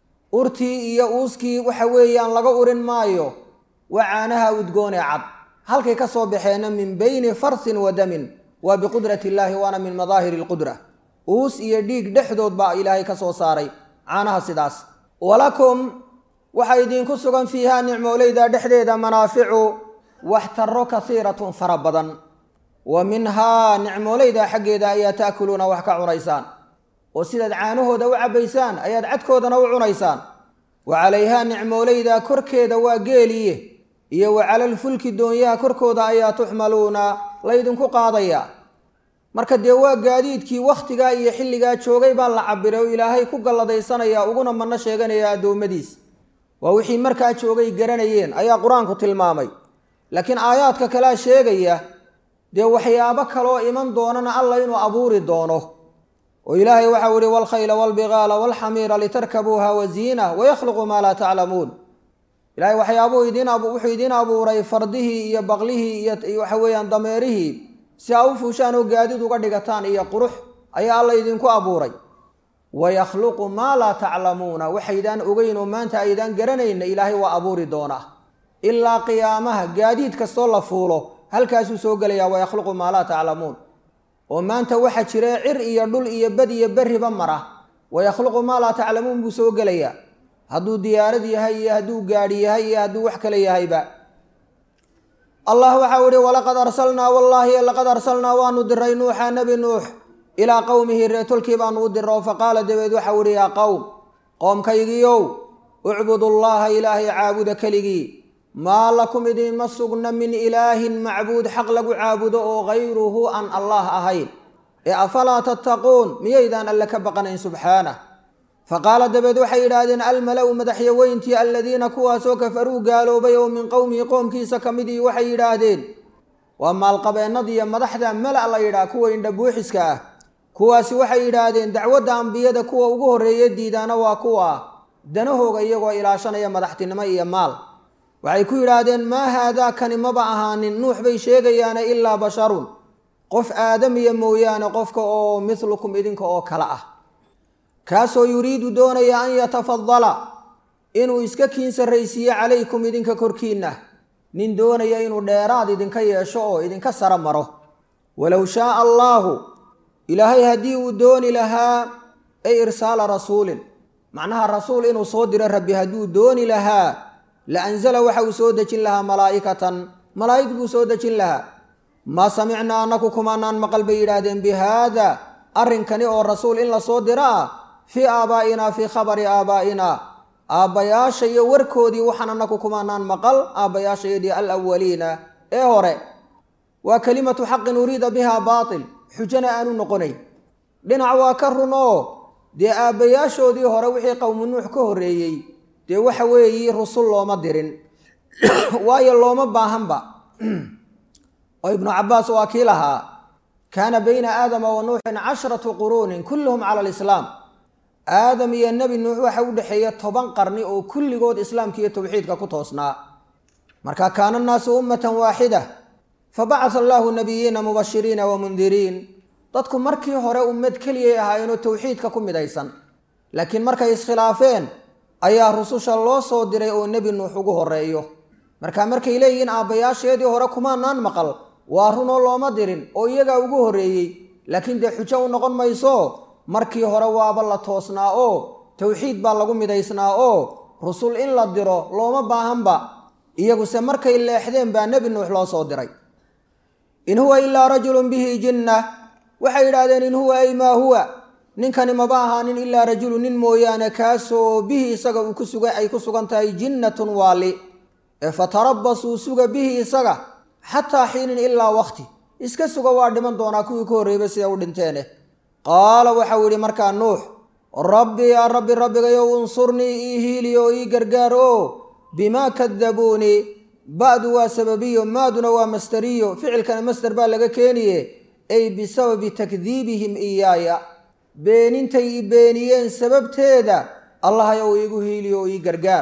urtii iyo uuskii waxa weeyaan laga urin maayo waa caanaha udgoonee cad halkay ka soo baxeenna min bayni farsin wa damin waa biqudrati illaahi waana min madaahiri alqudra uus iyo dhiig dhexdood baa ilaahay ka soo saaray caanaha sidaas walakum waxaa idinku sugan fiihaa nicmooleyda dhexdeeda manaaficu waxtaro kasiiratun fara badan wa minhaa nicmooleyda xaggeeda ayaa taakuluuna wax ka cunaysaan oo sidaad caanahooda u cabbaysaan ayaad cadkoodana u cunaysaan wa calayhaa nicmooleyda korkeeda waa geeliye iyo wa calalfulki doonyaha korkooda ayaa tuxmaluuna laydinku qaadaya marka dee waa gaadiidkii wakhtigaa iyo xilligaa joogay baa la cabiray oo ilaahay ku galladaysanaya uguna manno sheeganaya addoommadiis waa wixii markaa joogay garanayeen ayaa qur-aanku tilmaamay laakiin aayaadka kalea sheegaya dee waxyaabo kaloo iman doonana alla inuu abuuri doono oo ilaahay waxau ihi walkhayla walbigaala walxamiira litarkabuuha waziina wayakhluqu maa laa taclamuun ilahay waxyaabuu idiin wuxuu idiin abuuray fardihii iyo baqlihii iyo waxa weeyaan dameerihii si aa u fuushaan oo gaadid uga dhigataan iyo qurux ayaa alla idinku abuuray wayakhluqu maa laa taclamuuna waxaydaan ogeyn oo maanta aydaan garanayna ilaahay waa abuuri doonaa ilaa qiyaamaha gaadiid kastoo la fuulo halkaasuu soo gelayaa wayakhluqu maa laa taclamuun oo maanta waxa jira cir iyo dhul iyo bad iyo berriba mara wayakhluqu maa laa taclamuun buu soo gelayaa hadduu diyaarad yahay iyo hadduu gaadhi yahay iyo hadduu wax kale yahayba allah waxau ihi walaqad arsalnaa wallaahi laqad arsalnaa waanu diray nuuxa nebi nuux ilaa qowmihi reetolkii baanu u diro faqaala dabeed waxau ihi yaa qowm qoomkaygiiow ucbudullaaha ilaahay caabuda keligii maa lakum idinma sugna min ilaahin macbuud xaq lagu caabudo oo gayruhu aan allaah ahayn ee afalaa tattaquun miyaydaan alle ka baqanayn subxaanah faqaala dabeed waxay yidhaahdeen almala-u madaxyaweyntii aladiina kuwaasoo kafaruu gaaloobay oo min qowmihi qoomkiisa ka midii waxay yidhaahdeen waa maalqabeennadiiyo madaxda mala la yidhaah kuwa indhabuuxiska ah kuwaasi waxay yidhaahdeen dacwadda ambiyada kuwa ugu horreeya diidaana waa kuwa danahooga iyagoo ilaashanaya madaxtinimo iyo maal waxay ku yidhaahdeen maa haadaa kani maba ahaanin nuux bay sheegayaane ilaa basharun qof aadamiya mooyaane qofka oo midlukum idinka oo kale ah kaasoo yuriidu doonaya an yatafadala inuu iska kiin sarraysiiyo calaykum idinka korkiinna nin doonaya inuu dheeraad idinka yeesho oo idinka sara maro walow shaaa allaahu ilaahay haddii uu dooni lahaa ay irsaala rasuulin macnaha rasuul inuu soo diro rabbi hadduu dooni lahaa la anzala waxa uu soo dejin lahaa malaa'ikatan malaa'ig buu soo dejin lahaa maa samicnaa annaku kumaanaan maqal bay yidhaahdeen bi haada arrinkani oo rasuul in la soo diro ah fii aabaa'inaa fii khabari aabaa'inaa aabbayaasha iyo warkoodii waxaan annaku kumaanaan maqal aabbayaashayadii alawaliina ee hore waa kelimatu xaqin uriida bihaa baatil xujana aanu noqonayn dhinac waa ka run oo dee aabbayaashoodii hore wixii qowmu nuux ka horreeyey dee waxa weeyi rusul looma dirin waayo looma baahanba oo ibnu cabbaas waa kii lahaa kaana bayna aadama wa nuuxin cashratu quruunin kulluhum cala alislaam aadam iyo nebi nuux waxa u dhexeeya toban qarni oo kulligood islaamka iyo towxiidka ku toosnaa marka kaana annaasu ummatan waaxida fabacata allaahu nabiyiina mubashiriina wa mundiriin dadku markii hore ummad keliyay ahaayeenoo towxiidka ku midaysan laakiin markay iskhilaafeen ayaa rususha loo soo diray oo nebi nuux ugu horeeyo marka markay leeyihiin aabbayaasheedii hore kumaanaan maqal waa runoo looma dirin oo iyagaa ugu horreeyey laakiin dee xujo u noqon mayso markii hore waaba la toosnaa oo towxiid baa lagu midaysnaa oo rusul in la diro looma baahanba iyaguse markay leexdeen baa nebi nuux loo soo diray in huwa ilaa rajulun bihi jinna waxay yidhaahdeen in huwa ay maa huwa ninkani maba ahaanin ilaa rajulu nin mooyaane kaasoo bihi isaga uu kusugan ay ku sugan tahay jinnatun waali ee fatarabasuu suga bihi isaga xataa xiinin ilaa waqti iska suga waa dhiman doonaa kuwii ka horreeyba sida u dhinteene qaala waxau yidhi markaa nuux rabbi yaa rabbi rabbigayow unsurnii ii hiili oo ii gargaar oo bimaa kadabuunii ba'du waa sababiyo maaduna waa masteriyo ficilkana master baa laga keeniye ay bisababi takdiibihim iyaaya beenintay i beeniyeen sababteeda allahayow iigu hiiliyo oo ii gargaar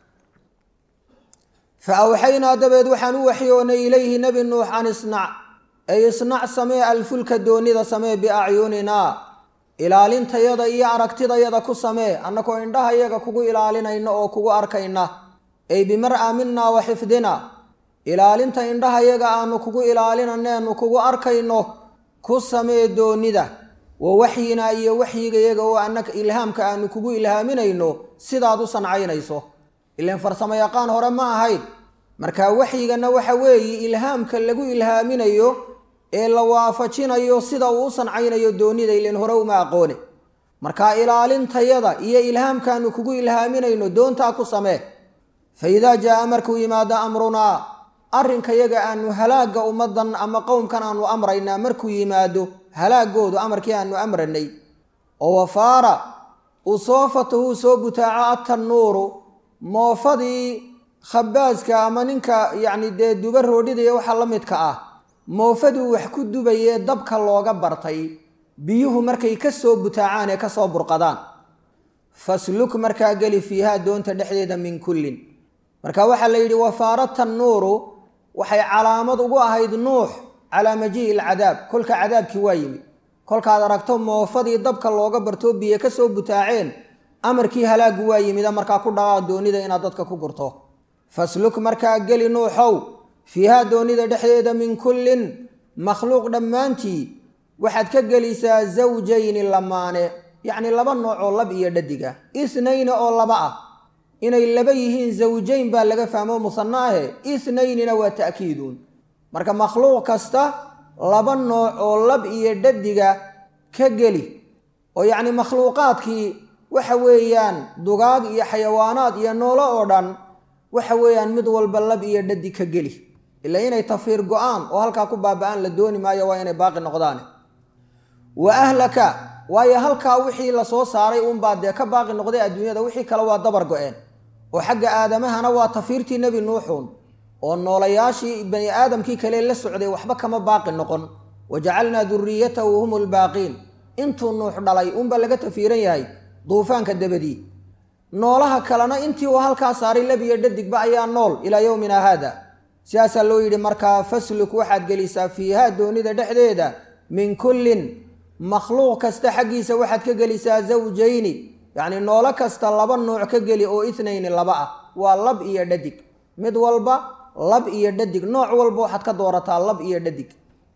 fa awxaynaa dabeed waxaan u waxyoonay ilayhi nebi nuux an isnac ay isnac samee alfulka doonida samee biacyuninaa ilaalintayada iyo aragtidayada ku samee annagoo indhahayaga kugu ilaalinayna oo kugu arkayna ay bimar'a minaa wa xifdina ilaalinta indhahayaga aanu kugu ilaalinaneenu kugu arkayno ku samee doonida wa waxyinaa iyo waxyigayaga oo annaka ilhaamka aanu kugu ilhaaminayno sidaad u sancaynayso ilaan farsamo yaqaan hore ma ahayd marka waxyigana waxa weeye ilhaamka lagu ilhaaminayo ee la waafajinayo sida uu u sancaynayo doonida ilan hore uma aqoone marka ilaalintayada iyo ilhaamkaanu kugu ilhaaminayno doontaa ku samee fa idaa jaa markuu yimaado amrunaa arrinkayaga aanu halaagga ummaddan ama qowmkan aanu amraynaa markuu yimaado halaagoodu amarkii aanu amranay oo wafaara uu soo fatahu soo butaaco atannuuru moofadii khabaaska ama ninka yacni dee duba roodhidaya waxa la midka ah moofaduu wax ku dubayee dabka looga bartay biyuhu markay ka soo butaacaan ee ka soo burqadaan fasluk markaa geli fiihaa doonta dhexdeeda min kullin marka waxaa la yidhi wafaara tannuuru waxay calaamad ugu ahayd nuux calaa majii'i alcadaab kolka cadaabkii waa yimid kolkaad aragto moofadii dabka looga bartoo biyo ka soo butaaceen amarkii halaaggu waa yimida markaa ku dhaqaa doonida inaad dadka ku gurto fasluk markaa geli nuuxow fiihaa doonida dhexdeeda min kullin makhluuq dhammaantii waxaad ka gelisaa zawjayni lamaane yacni laba nooc oo lab iyo dhadiga ithnayni oo laba ah inay laba yihiin zawjayn baa laga fahmo musanno ahe ithnaynina waa ta'kiiduun marka makhluuq kasta laba nooc oo lab iyo dhadiga ka geli oo yacni makhluuqaadkii waxa weeyaan dugaag iyo xayawaanaad iyo noolo oo dhan waxa weeyaan mid walba lab iyo dhadi ka geli ilaa inay tafiir go-aan oo halkaa ku baaba-aan la dooni maayo waa inay baaqi noqdaan wa ahlaka waayo halkaa wixii lasoo saaray uunbaa dee ka baaqi noqday adduunyada wixii kale waa dabar go-een oo xagga aadamahana waa tafiirtii nebi nuuxuun oo noolayaashii bani aadamkii kale la socday waxba kama baaqi noqon wa jacalnaa duriyatahu hum lbaaqiin intuu nuux dhalay uunbaa laga tafiiran yahay duufaanka dabadii noolaha kalena intii uu halkaa saaray labiyo dhadigba ayaa nool ilaa yowmina haada sidaasaa loo yidhi markaa fasluk waxaad gelisaa fiiha doonida dhexdeeda min kullin makhluuq kasta xaggiisa waxaad ka gelisaa zawjayni yacni noolo kasta laba nooc ka geli oo ithnayni laba ah waa lab iyo dhadig mid walba lab iyo dhadig nooc walba waxaad ka doorataa lab iyo dhadig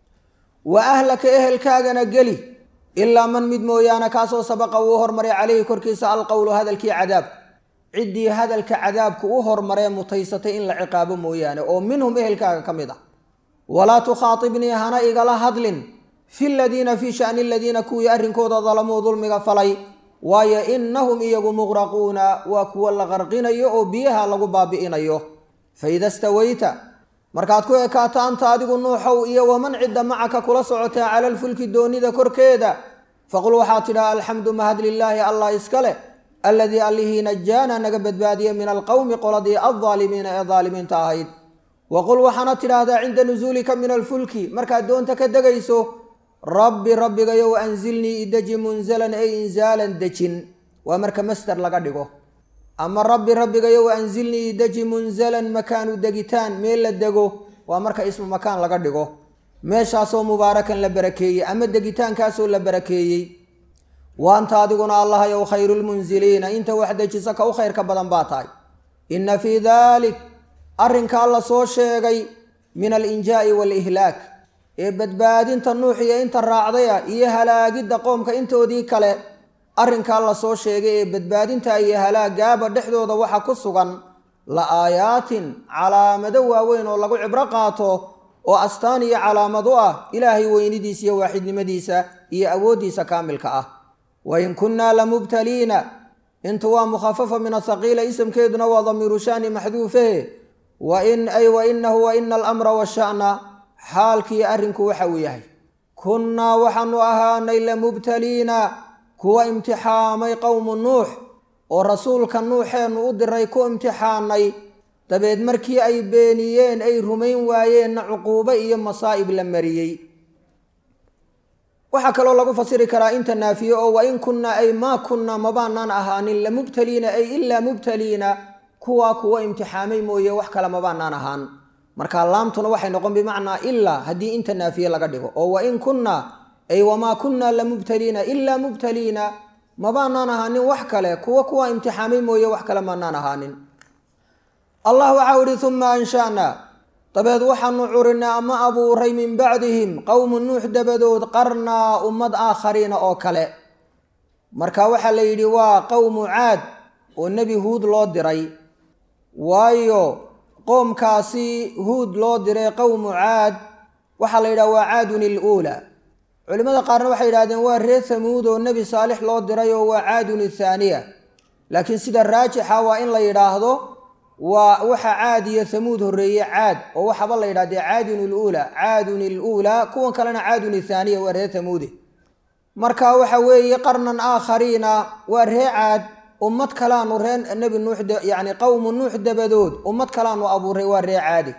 wa ahlaka ehelkaagana geli ilaa man mid mooyaane kaasoo sabaqa uu hormaray calayhi korkiisa alqowlu hadalkii cadaabka ciddii hadalka cadaabka u hormaree mutaysatay in la ciqaabo mooyaane oo minhum ehelkaaga ka mid ah walaa tukhaatibnii hana igala hadlin fi ladiina fii shani aladiina kuwii arrinkooda dalamuu dulmiga falay waayo innahum iyagu muqraquuna waa kuwa la qarqinayo oo biyaha lagu baabi'inayo faida stawayta markaad ku ekaato anta adigu nuuxow iyo waman cidda macaka kula socotaa cala alfulki doonida korkeeda faqul waxaad tidhaha alxamdu mahad lilaahi allah iska leh alladii allihii najaana naga badbaadiye min alqowmi qoladii aldaalimiina ee daalimiinta ahayd waqul waxaana tidhaahdaa cinda nusuulika min alfulki markaad doonta ka degayso rabbi rabbigayow anzilnii ideji munzalan ay inzaalan dejin waa marka master laga dhigo ama rabbi rabbigayow anzilnii ideji munzalan makaanu degitaan meel la dego waa marka ismu makaan laga dhigo meeshaasoo mubaarakan la barakeeyey ama degitaankaasoo la barakeeyey waanta adiguna allahayow khayrulmunziliina inta wax dejisa ka u khayrka badan baa tahay inna fii daalik arrinkaa la soo sheegay min alinjaa'i waalihlaak ee badbaadinta nuux iyo inta raacdaya iyo halaagidda qoomka intoodii kale arrinkaa la soo sheegay ee badbaadinta iyo halaagaaba dhexdooda waxa ku sugan la aayaatin calaamado waaweyn oo lagu cibro qaato oo astaan iyo calaamad u ah ilaahay weynidiisa iyo waaxidnimadiisa iyo awooddiisa kaamilka ah wain kunnaa lamubtaliina intu waa mukhafafa min athaqiila isamkeeduna waa damiiru shani maxduufe wain ay wainahu waina alamra washa'na xaalkii arrinku waxa uu yahay kunnaa waxaanu ahaanay lamubtaliina kuwa imtixaamay qowmu nuux oo rasuulka nuuxeennu u diray ku imtixaanay dabeed markii ay beeniyeen ay rumayn waayeenna cuquubo iyo masaa'ib la mariyey waxaa kaloo lagu fasiri karaa inta naafiye oo wain kunnaa ay maa kunnaa mabaanaan ahaanin lamubtaliina ay ilaa mubtaliina kuwaa kuwa imtixaamay mooye wax kale mabaanaan ahaan marka laamtuna waxay noqon bimacnaa ilaa haddii inta naafiye laga dhigo oo wain kunnaa ay wamaa kunnaa lamubtaliina ilaa mubtaliina mabaanaan ahaanin wax kale kuwa kuwa imtixaamay mooye wax kale maanaan ahaanin allah waxau ihi uma ansha'na dabeed waxaanu curinay ama abuuray min bacdihim qowmu nuux dabadood qarnaa ummad aakhariina oo kale marka waxaa la yidhi waa qowmu caad oo nebi huud loo diray waayo qoomkaasi huud loo diray qowmu caad waxaa la yidhaha waa caadun iluulaa culimmada qaarna waxay yidhahdeen waa reer hamuud oo nebi saalix loo diray oo waa caadun ithaaniya laakiin sida raajixa waa in la yidhaahdo waa waxa caad iyo hamuud horreeye caad oo waxaba la yidhahdee caadun iluulaa caadun iluulaa kuwan kalena caadun ithaaniya waa reer hamuude marka waxa weeye qarnan aakhariina waa ree caad ummad kalaanu ree nebi nuux yacni qowmu nuux dabadood ummad kalaanu abuuray waa ree caadi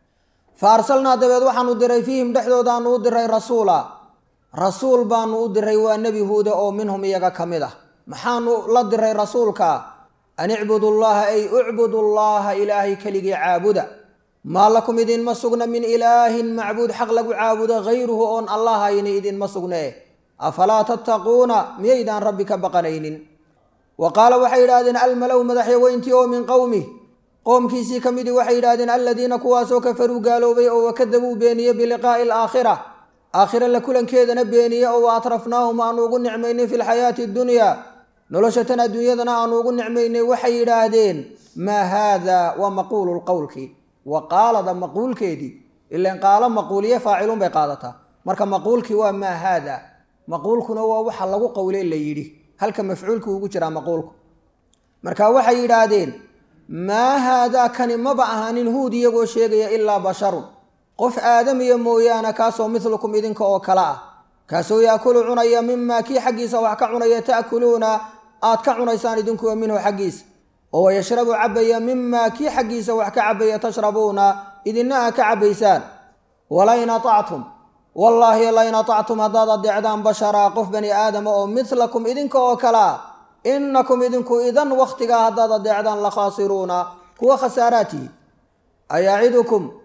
fa arsalnaa dabeed waxaanu diray fiihim dhexdoodaanu u diray rasuula rasuul baanu u diray waa nebi huuda oo minhum iyaga ka mid ah maxaanu la diray rasuulka an icbudu llaha ay ucbudu llaha ilaahay keligii caabuda maa lakum idinma sugna min ilaahin macbuud xaq lagu caabudo hayruhu oon allahayni idinma sugne afalaa tattaquuna miyaydaan rabbi ka baqanaynin wa qaala waxay yidhahdeen almalow madaxyaweyntii oo min qowmih qoomkiisii ka midii waxay yidhahdeen aladiina kuwaasoo kafaruu gaaloobay oo wakadabuu beeniye biliqaa'i alaakhira aakhira la kulankeedana beeniye oo wa atrafnaahum aanu ugu nicmaynay fi lxayaati addunyaa nolosha tan adduunyadana aanu ugu nicmaynay waxay yidhaahdeen maa haada waa maquulu lqowlkii wa qaalada maquulkeedii ilan qaalo maquuliye faacilun bay qaadataa marka maquulkii waa maa haada maquulkuna waa waxa lagu qowle la yidhi halka mafcuulku ugu jiraa maquulku marka waxay yidhaahdeen maa haadaa kani maba ahaanin huud iyagoo sheegaya ilaa basharun qof aadamiya mooyaane kaasoo midlukum idinka oo kale ah kaasoo yaakulu cunaya mimaa kii xaggiisa wax ka cunaya ta'kuluuna aad ka cunaysaan idinkuwa minhu xaggiisa oo wayashrabu cabaya mimaa kii xaggiisa wax ka cabaya tashrabuuna idinna aa ka cabbaysaan walain atactum wallaahi lain atactum haddaad adeecdaan basharaa qof bani aadama oo midlakum idinka oo kale ah innakum idinku idan wakhtigaa haddaad adeecdaan la khaasiruuna kuwa khasaaraatihi ayacidukum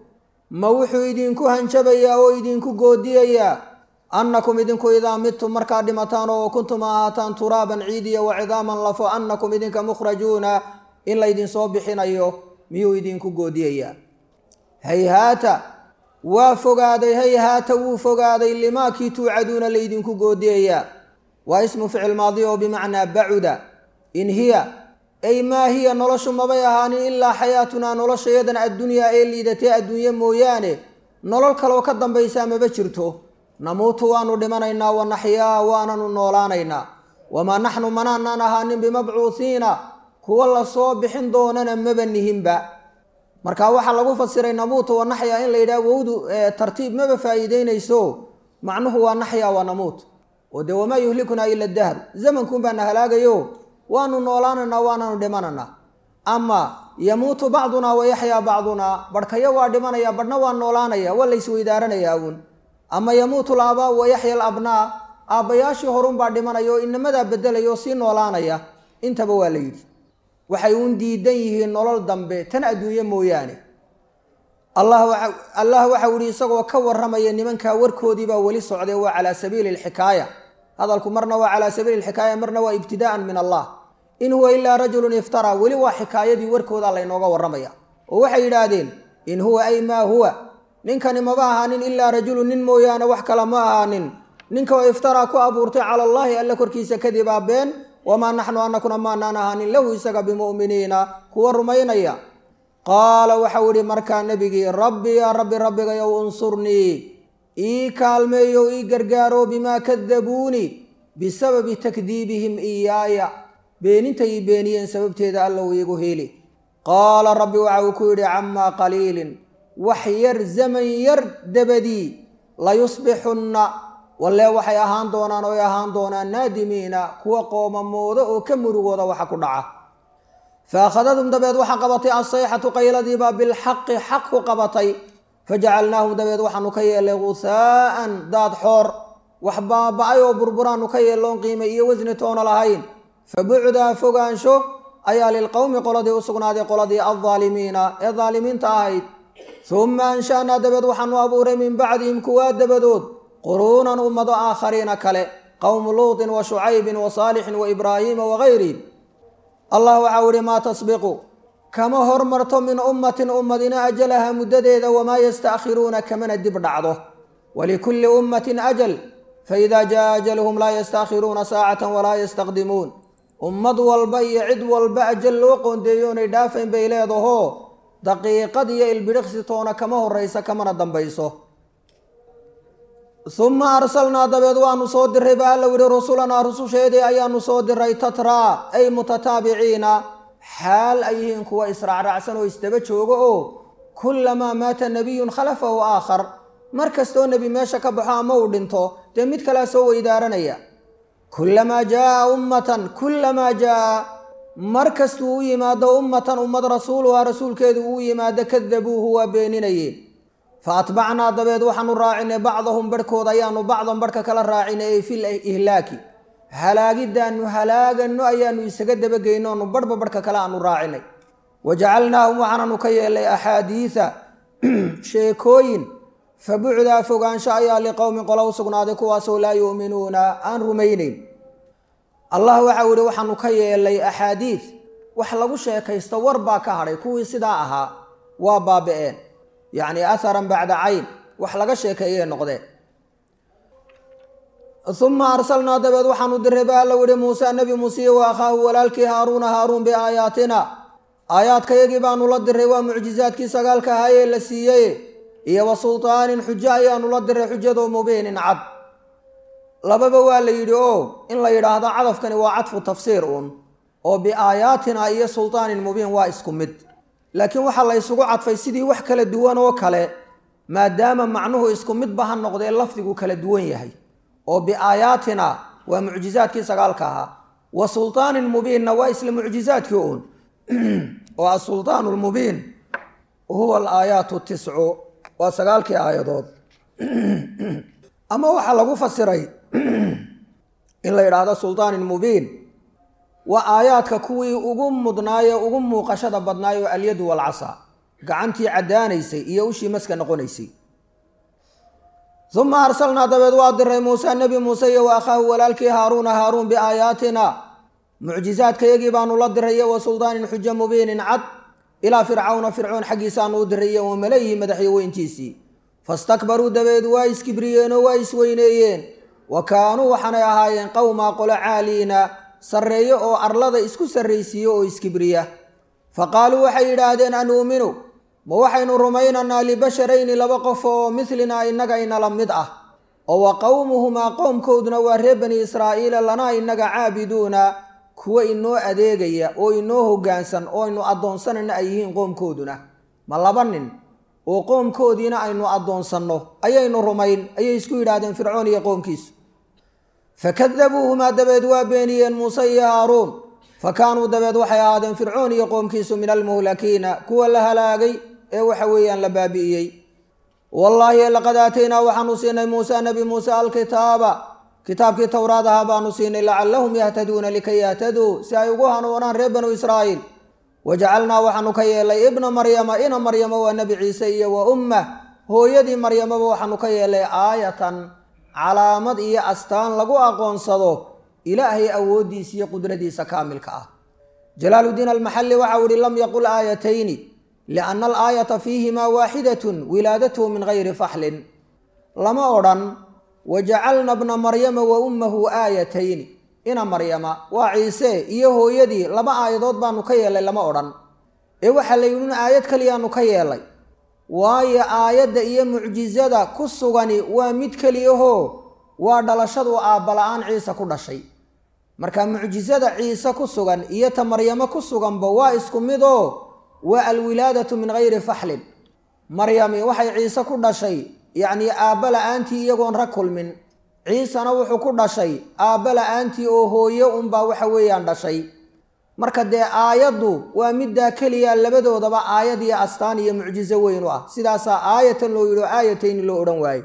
ma wuxuu idinku hanjabayaa oo idinku goodiyayaa annakum idinku idaa midtum markaad dhimataan oo kuntum ahaataan turaaban ciidiya wa cidaaman lafo annakum idinka mukhrajuuna in laydinsoo bixinayo miyuu idinku goodiyayaa hayhaata waa fogaaday hayhaata wuu fogaaday limaakii tuucaduuna laydinku goodiyayaa waa ismu ficil maadi oo bimacnaa bacuda in hiya ay maa hiya noloshu mabay ahaanin ilaa xayaatunaa noloshayadan addunyaa ee liidatee adduunye mooyaane nolol kaloo ka dambaysaa maba jirto namuutu waanu dhimanaynaa wa naxyaa waananu noolaanaynaa wamaa naxnu manaanaan ahaanin bimabcuuhiina kuwa lasoo bixin doonana maba nihinba marka waxaa lagu fasiray namuutu wa naxya in la yidhaha wowdu tartiib maba faa'iideynayso macnuhu waa naxya wa namuut oo dee wamaa yuhlikunaa ila dahru zamankuun baana halaagayo waanu noolaanaynaa waananu dhimananaa ama yamuutu bacdunaa wa yaxyaa bacdunaa barhkayo waa dhimanaya badhna waa noolaanaya waa laysweydaaranayaa uun ama yamuutu laabaa wa yaxya alabnaa aabbayaashii horunbaa dhimanaya oo inamadaa bedelaya oo sii noolaanaya intaba waa la yidhi waxay uun diidan yihiin nolol dambe tan adduunye mooyaane allah waxau yihi isagoo ka warramaya nimankaa warkoodiibaa weli socday waa calaa sabiili alxikaaya hadalku marna waa calaa sabiili alxikaaya marna waa ibtidaa'an min allah in huwa ilaa rajulun iftaraa weli waa xikaayadii warkooda laynooga warramaya oo waxay yidhaahdeen in huwa ay maa huwa ninkani maba ahaanin ilaa rajulun nin mooyaane wax kale ma ahaanin ninka oo iftaraa ku abuurtay cala allaahi alle korkiisa kadibaa been wamaa naxnu anakuna maanaan ahaanin lahu isaga bimu'miniina kuwa rumaynaya qaala waxau idhi markaa nebigii rabbi yaa rabbi rabbigayow unsurnii ii kaalmeeyo ii gargaaro bimaa kadabuuni bisababi takdiibihim iyaaya beenintay ii beeniyeen sababteeda allow iigu heli qaala rabbi waxa uu ku yidhi camaa qaliilin wax yar zaman yar dabadii layusbixunna wallee waxay ahaan doonaan oy ahaan doonaan naadimiina kuwa qoomamooda oo ka murugooda waxa ku dhaca fa akhadadhum dabeed waxaa qabatay assayxatu qayladiibaa bilxaqi xaq ku qabatay fajacalnaahum dabeed waxaanu ka yeelay gusaa'an daad xoor wax baaba-ay oo burburaanu ka yeelloon qiimay iyo wasni toona lahayn fa bucdaa fogaansho ayaa lilqowmi qoladii u sugnaaday qoladii aldaalimiina ee daalimiinta ahayd humma ansha'naa dabeed waxaanu abuuray min bacdihim kuwaa dabadood quruunan ummado aakhariina kale qowmu luutin wa shucaybin wa saalixin wa ibraahiima wagayrihim allah waxau ihi maa tasbiqu kama hormarto min ummatin ummadina ajalaha muddadeeda wamaa yastaakhiruuna kamana dib dhacdo walikulli ummatin ajal faidaa jaa ajaluhum laa yastaakhiruuna saacatan walaa yastaqdimuun ummad walba iyo cid walba ajal loo qoondeeyo onay dhaafayn bay leedahoo daqiiqad iyo ilbidhiqsi toona kama horraysa kamana dambayso uma arsalnaa dabeed waanu soo diray ba alla yihi rusulanaa rususheedii ayaanu soo diray tatraa ay mutataabiciina xaal ay yihiin kuwa israacraacsan oo isdaba jooga oo kullamaa maata nebiyun khalafahu aakhar mar kastoo nebi meesha ka baxo ama uu dhinto dee mid kalea soo weydaaranaya kullamaa jaa ummatan kullamaa jaa mar kastuu u yimaado ummatan ummad rasuuluhaa rasuulkeedu uu yimaado kadabuuhu waa beeninayeen fa atbacnaa dabeed waxaanu raacinay bacdahum barhkood ayaanu bacdan barhka kala raacinay ay fil ihlaaki halaagiddaanu halaagano ayaanu isaga dabageyno onu barhba barhka kale aanu raacinay wa jacalnaahum waxaananu ka yeelay axaadiida sheekooyin fa bucdaa fogaansho ayaa liqowmin qola u sugnaaday kuwaasoo laa yu'minuuna aan rumayneyn allah waxau yihi waxaanu ka yeelay axaadiid wax lagu sheekaysto war baa ka hadhay kuwii sidaa ahaa waa baaba-een yacni atharan bacda cayn wax laga sheekeeyey noqdeen uma arsalnaa dabeed waxaanu diray ba alla yihi muuse nebi muusiye wa akhaahu walaalkii haaruuna haaruun biaayaatina aayaadkayagii baanu la diray waa mucjizaadkii sagaalka ahaayee la siiyey iyo wa sultaanin xujo ayaanu la diray xujadoo mubiinin cad lababa waa la yidhi o in la yidhaahdo cadafkani waa cadfu tafsiir uun oo biaayaatina iyo sultaanin mubiin waa isku mid laakiin waxaa la ysugu cadfay sidii wax kala duwan oo kale maadaama macnuhu isku midba ha noqdee lafdigu kala duwan yahay oo biaayaatina waa mucjizaadkii sagaalka ahaa wa sultaanin mubiinna waa isla mucjizaadkii uun oo asultaan lmubiin huwa alaayaatu tiscu waa sagaalkii aayadood ama waxaa lagu fasiray in la yidhaahdo sultaanin mubiin waa aayaadka kuwii ugu mudnaaye ugu muuqashada badnaayo alyadu walcasa gacantii caddaanaysay iyo ushii maska noqonaysay uma arsalnaa dabeed waa diray muuse nebi muuse iyo wa akhaahu walaalkii haaruuna haaruun biaayaatina mucjizaadkayagii baanu la diray iyo wa suldaanin xujo mubiinin cad ilaa fircawna fircoon xaggiisaanu u diray iyo wa malayihi madaxyo weyntiisii fastakbaruu dabeed waa iskibriyeenoo waa isweyneeyeen wa kaanuu waxaanay ahaayeen qowmaa qolo caaliina sarreeyo oo arlada isku sarraysiiyo oo iskibriya fa qaaluu waxay yidhaahdeen anuuminu ma waxaynu rumaynaynaa libasharayni laba qof oo midlinaa innaga inala mid ah oo wa qowmuhumaa qowmkooduna waa reer bani israa'iila lanaa innaga caabiduuna kuwa inoo adeegaya oo inoo hoggaansan oo aynu addoonsanayna ay yihiin qoomkooduna ma laba nin oo qoomkoodiina aynu addoonsanno ayaynu rumayn ayay isku yidhaahdeen fircoon iyo qoomkiisu fakadabuuhumaa dabeed waa beeniyeen muuse iyo haaruun fa kaanuu dabeed waxay ahaadeen fircoon iyo qoomkiisu min almuhlakiina kuwa la halaagay ee waxa weeyaan la baabi'iyey wallaahi laqad aataynaa waxaanu siinay muuse nebi muuse alkitaaba kitaabkii towraad ahaa baanu siinay lacallahum yahtaduuna likay yahtaduu si ay ugu hanuunaan reer banu israa'iil wajacalnaa waxaanu ka yeelay ibna maryama ina maryama waa nebi ciise iyo wa ummah hooyadii maryamaba waxaanu ka yeelay aayatan calaamad iyo astaan lagu aqoonsado ilaahay awooddiisa iyo qudradiisa kaamilka ah jalaaludiin almaxalli waxau ihi lam yaqul aayatayni lianna alaayata fiihimaa waaxidatun wilaadatuhu min gayri faxlin lama odhan wajacalna bna maryama wa ummahu aayatayni ina maryama waa ciise iyo hooyadii laba aayadood baanu ka yeelay lama odhan ee waxaa la yidhi in aayad keliyaanu ka yeelay waayo aayadda iyo mucjisada ku sugani waa mid keliyahoo waa dhalashadu aabbala-aan ciise ku dhashay marka mucjisada ciise ku sugan iyo ta maryamo ku suganba waa isku mid oo waa alwilaadatu min gayri faxlin maryami waxay ciise ku dhashay yacnii aabba la-aantii iyagoon rag kulmin ciisena wuxuu ku dhashay aabba la-aantii oo hooye unbaa waxa weeyaan dhashay marka dee aayaddu waa middaa keliya labadoodaba aayad iyo astaan iyo mucjiso weyn u ah sidaasaa aayatan loo yidhi oo aayatayni loo odhan waayo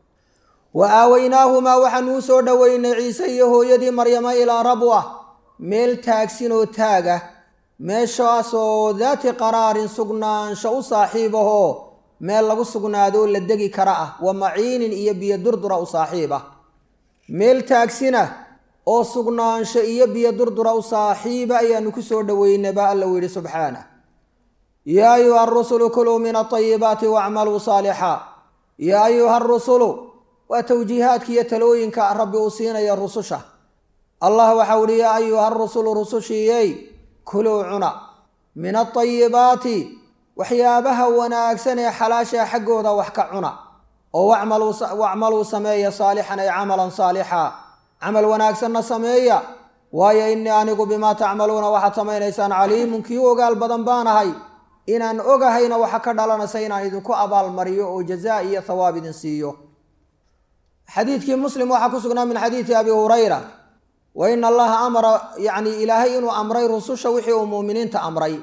wa aaweynaahumaa waxaanu u soo dhoweynay ciise iyo hooyadii maryama ilaa rabwa meel taagsin oo taagah meeshaasoo daati qaraarin sugnaansho u saaxiib ahoo meel lagu sugnaadoo la degi kara ah wa maciinin iyo biyo durdura u saaxiib ah meel taagsina oo sugnaansho iyo biyo durdura u saaxiiba ayaanu ku soo dhoweynay baa alla u yidhi subxaanah yaa ayuha arusulu kuluu min atayibaati wacmaluu saalixa yaa ayuha arusulu waa tawjiihaadka iyo talooyinka rabbi uu siinaya rususha allah waxau ihi yaa ayuha arusulu rusushiiyey kuluu cuna min atayibaati waxyaabaha wanaagsan ee xalaashaa xaggooda wax ka cuna oo wacmaluu sameeya saalixan ay camalan saalixa camal wanaagsanna sameeya waayo innii anigu bimaa tacmaluuna waxaad samaynaysaan caliimun kii u ogaal badan baanahay inaan ogahayna waxa ka dhalanaysa inaan idinku abaalmariyo oo jazaa iyo thawaab idin siiyo xadiidkii muslim waxaa ku sugnaa min xadiidi abi hurayra wa ina allaha amara yacni ilaahay inuu amray rususha wixii uu muuminiinta amray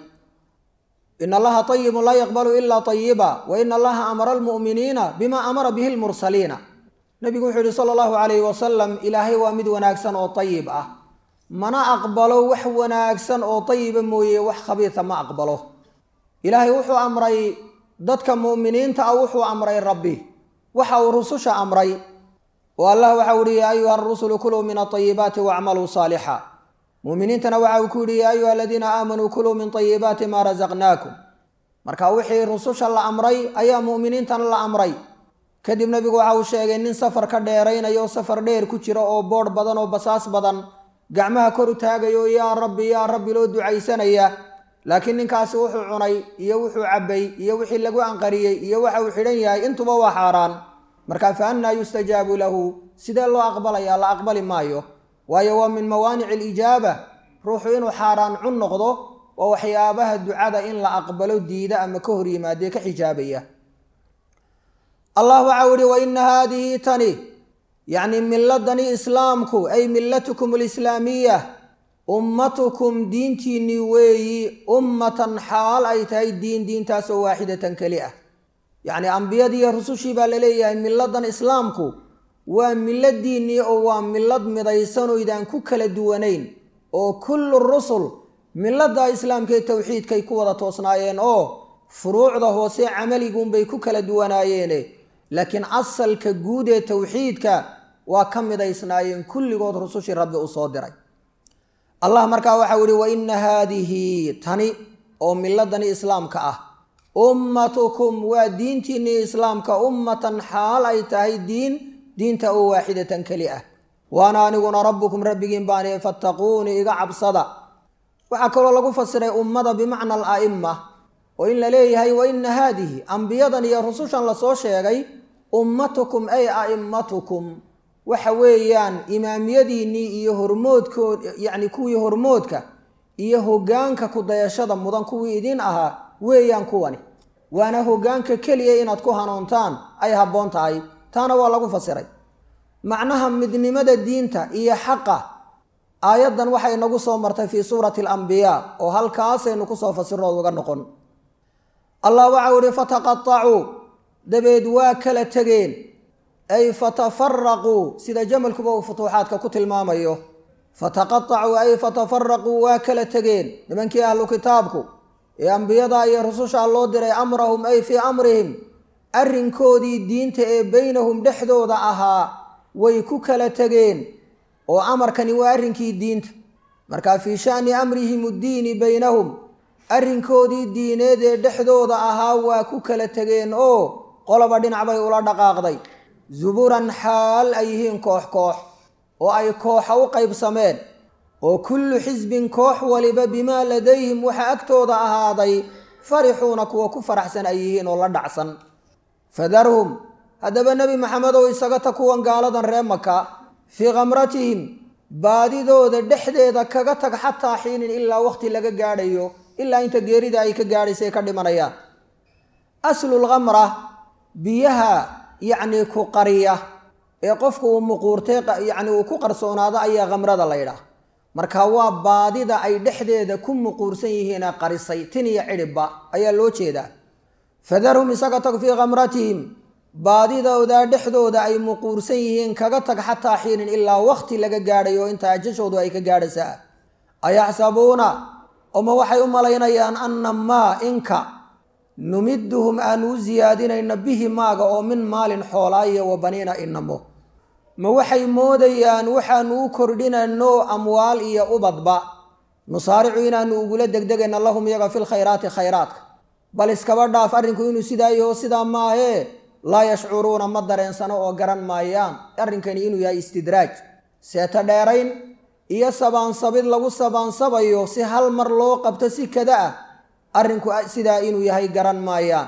in allaha ayibun laa yaqbalu ilaa ayiba wa ina allaha amara almu'miniina bima amara bihi lmursaliina nabigu wuxuu yihi sala allahu calayhi wasalam ilaahay waa mid wanaagsan oo ayib ah mana aqbalo wax wanaagsan oo ayiba mooye wax khabiisa ma aqbalo ilaahay wuxuu amray dadka mu'miniinta ah wuxuu amray rabbi waxa uu rususha amray oo allah waxau ihi yaa ayuha arusulu kuluu min atayibaati wacmaluu saalixa muuminiintana waxa uu ku yidhi yaa ayuha aladiina aamanuu kuluu min tayibaati maa rasaqnaakum marka wixii rususha la amray ayaa mu'miniintana la amray kadib nebigu waxa uu sheegay nin safar ka dheeraynaya oo safar dheer ku jira oo boodh badan oo basaas badan gacmaha kor u taagayo yaa rabbi yaa rabbi loo ducaysanaya laakiin ninkaasi wuxuu cunay iyo wuxuu cabbay iyo wixii lagu anqariyey iyo waxa uu xidhan yahay intuba waa xaaraan marka fa annaa yustajaabu lahu sidee loo aqbalaya la aqbali maayo waayo waa min mawaanici alijaaba ruuxu inuu xaaraan cun noqdo waa waxyaabaha ducada in la aqbalo diida ama ka hor yimaadee ka xijaabaya allah waxau ihi wa ina haadihi tani yacni miladani islaamku ay millatukum alislaamiya ummatukum diintiinnii weeyi ummatan xaal ay tahay diin diintaasoo waaxidatan keli ah yacni ambiyadiiyo rusushii baa laleeyahay miladan islaamku waa miladiinnii oo waa milad midaysanooydaan ku kala duwanayn oo kullu rusul milada islaamkaee towxiidkay ku wada toosnaayeen oo furuucda hoose camaliguunbay ku kala duwanaayeene laakiin asalka guud ee towxiidka waa ka midaysnaayeen kulligood rusushii rabbi uu soo diray allah markaa waxau ihi wa ina haadihi tani oo miladani islaamka ah ummatukum waa diintiinnii islaamka ummatan xaal ay tahay diin diinta oo waaxidatan keli ah waana aniguna rabbukum rabbigiin baani fattaquuni iga cabsada waxaa kaloo lagu fasiray ummada bimacna ala'ima oo in la leeyahay wa ina haadihi ambiyadan iyo rusushan lasoo sheegay ummatukum ay a'immatukum waxa weeyaan imaamiyadiinnii iyo hormoodkood yacni kuwii hormoodka iyo hoggaanka kudayashada mudan kuwii idin ahaa weeyaan kuwani waana hoggaanka keliya inaad ku hanuuntaan ay habboon tahay taana waa lagu fasiray macnaha midnimada diinta iyo xaqa aayaddan waxay nagu soo martay fii suurati alambiyaa oo halkaasaynu kusoo fasirnood uga noqon allah waxau ihi fataqatacuu dabeed waa kala tegeen ay fatafaraquu sida jamalkuba uu futuuxaadka ku tilmaamayo fataqatacuu ay fatafaraquu waa kala tegeen nimankii ahlu kitaabku ee ambiyada iyo rususha loo diray amrahum ay fii amrihim arrinkoodii diinta ee beynahum dhexdooda ahaa way ku kala tegeen oo amarkani waa arrinkii diinta marka fii sha'ni amrihim uddiini beynahum arrinkoodii diineed ee dhexdooda ahaa waa ku kala tegeen oo qoloba dhinac bay ula dhaqaaqday zuburan xaal ay yihiin koox koox oo ay kooxa u qaybsameen oo kullu xisbin koox waliba bimaa ladayhim waxa agtooda ahaaday farixuuna kuwa ku faraxsan ay yihiin oo la dhacsan fadarhum haddaba nebi maxamedow isaga ta kuwan gaaladan ree maka fii khamratihim baadidooda dhexdeeda kaga tag xataa xiinin ilaa waqti laga gaadhayo ilaa inta geerida ay ka gaadhaysay ka dhimanayaan aslulkhamra biyaha yacnii ku qariya ee qofku uu muquurtay yacni uu ku qarsoonaado ayaa khamrada la ydhaah marka waa baadida ay dhexdeeda ku muquursan yihiinee qarisay tin iyo cidhibba ayaa loo jeedaa fadarhum isaga tag fii khamratihim baadidooda dhexdooda ay muquursan yihiin kaga tag xataa xiinin ilaa waqti laga gaadhayo inta ajashoodu ay ka gaadhaysaa ayaxsabuuna oma waxay u malaynayaan anna maa inka numiduhum aanu u siyaadinayna bihi maaga oo min maalin xoolaayo wa baniina inamo ma waxay moodayaan waxaanu u kordhinayno amwaal iyo ubadba nusaaricu inaanu ugula degdegayna lahum iyaga fil khayraati khayraadka bal iskaba dhaaf arrinku inuu sidaa yaho sidaa maahee laa yashcuruuna ma dareensano oo garan maayaan arrinkani inuu yahay istidraaj seeto dheerayn iyo sabaansabid lagu sabaansabayo si hal mar loo qabto si kada ah arrinku sidaa inuu yahay garan maayaan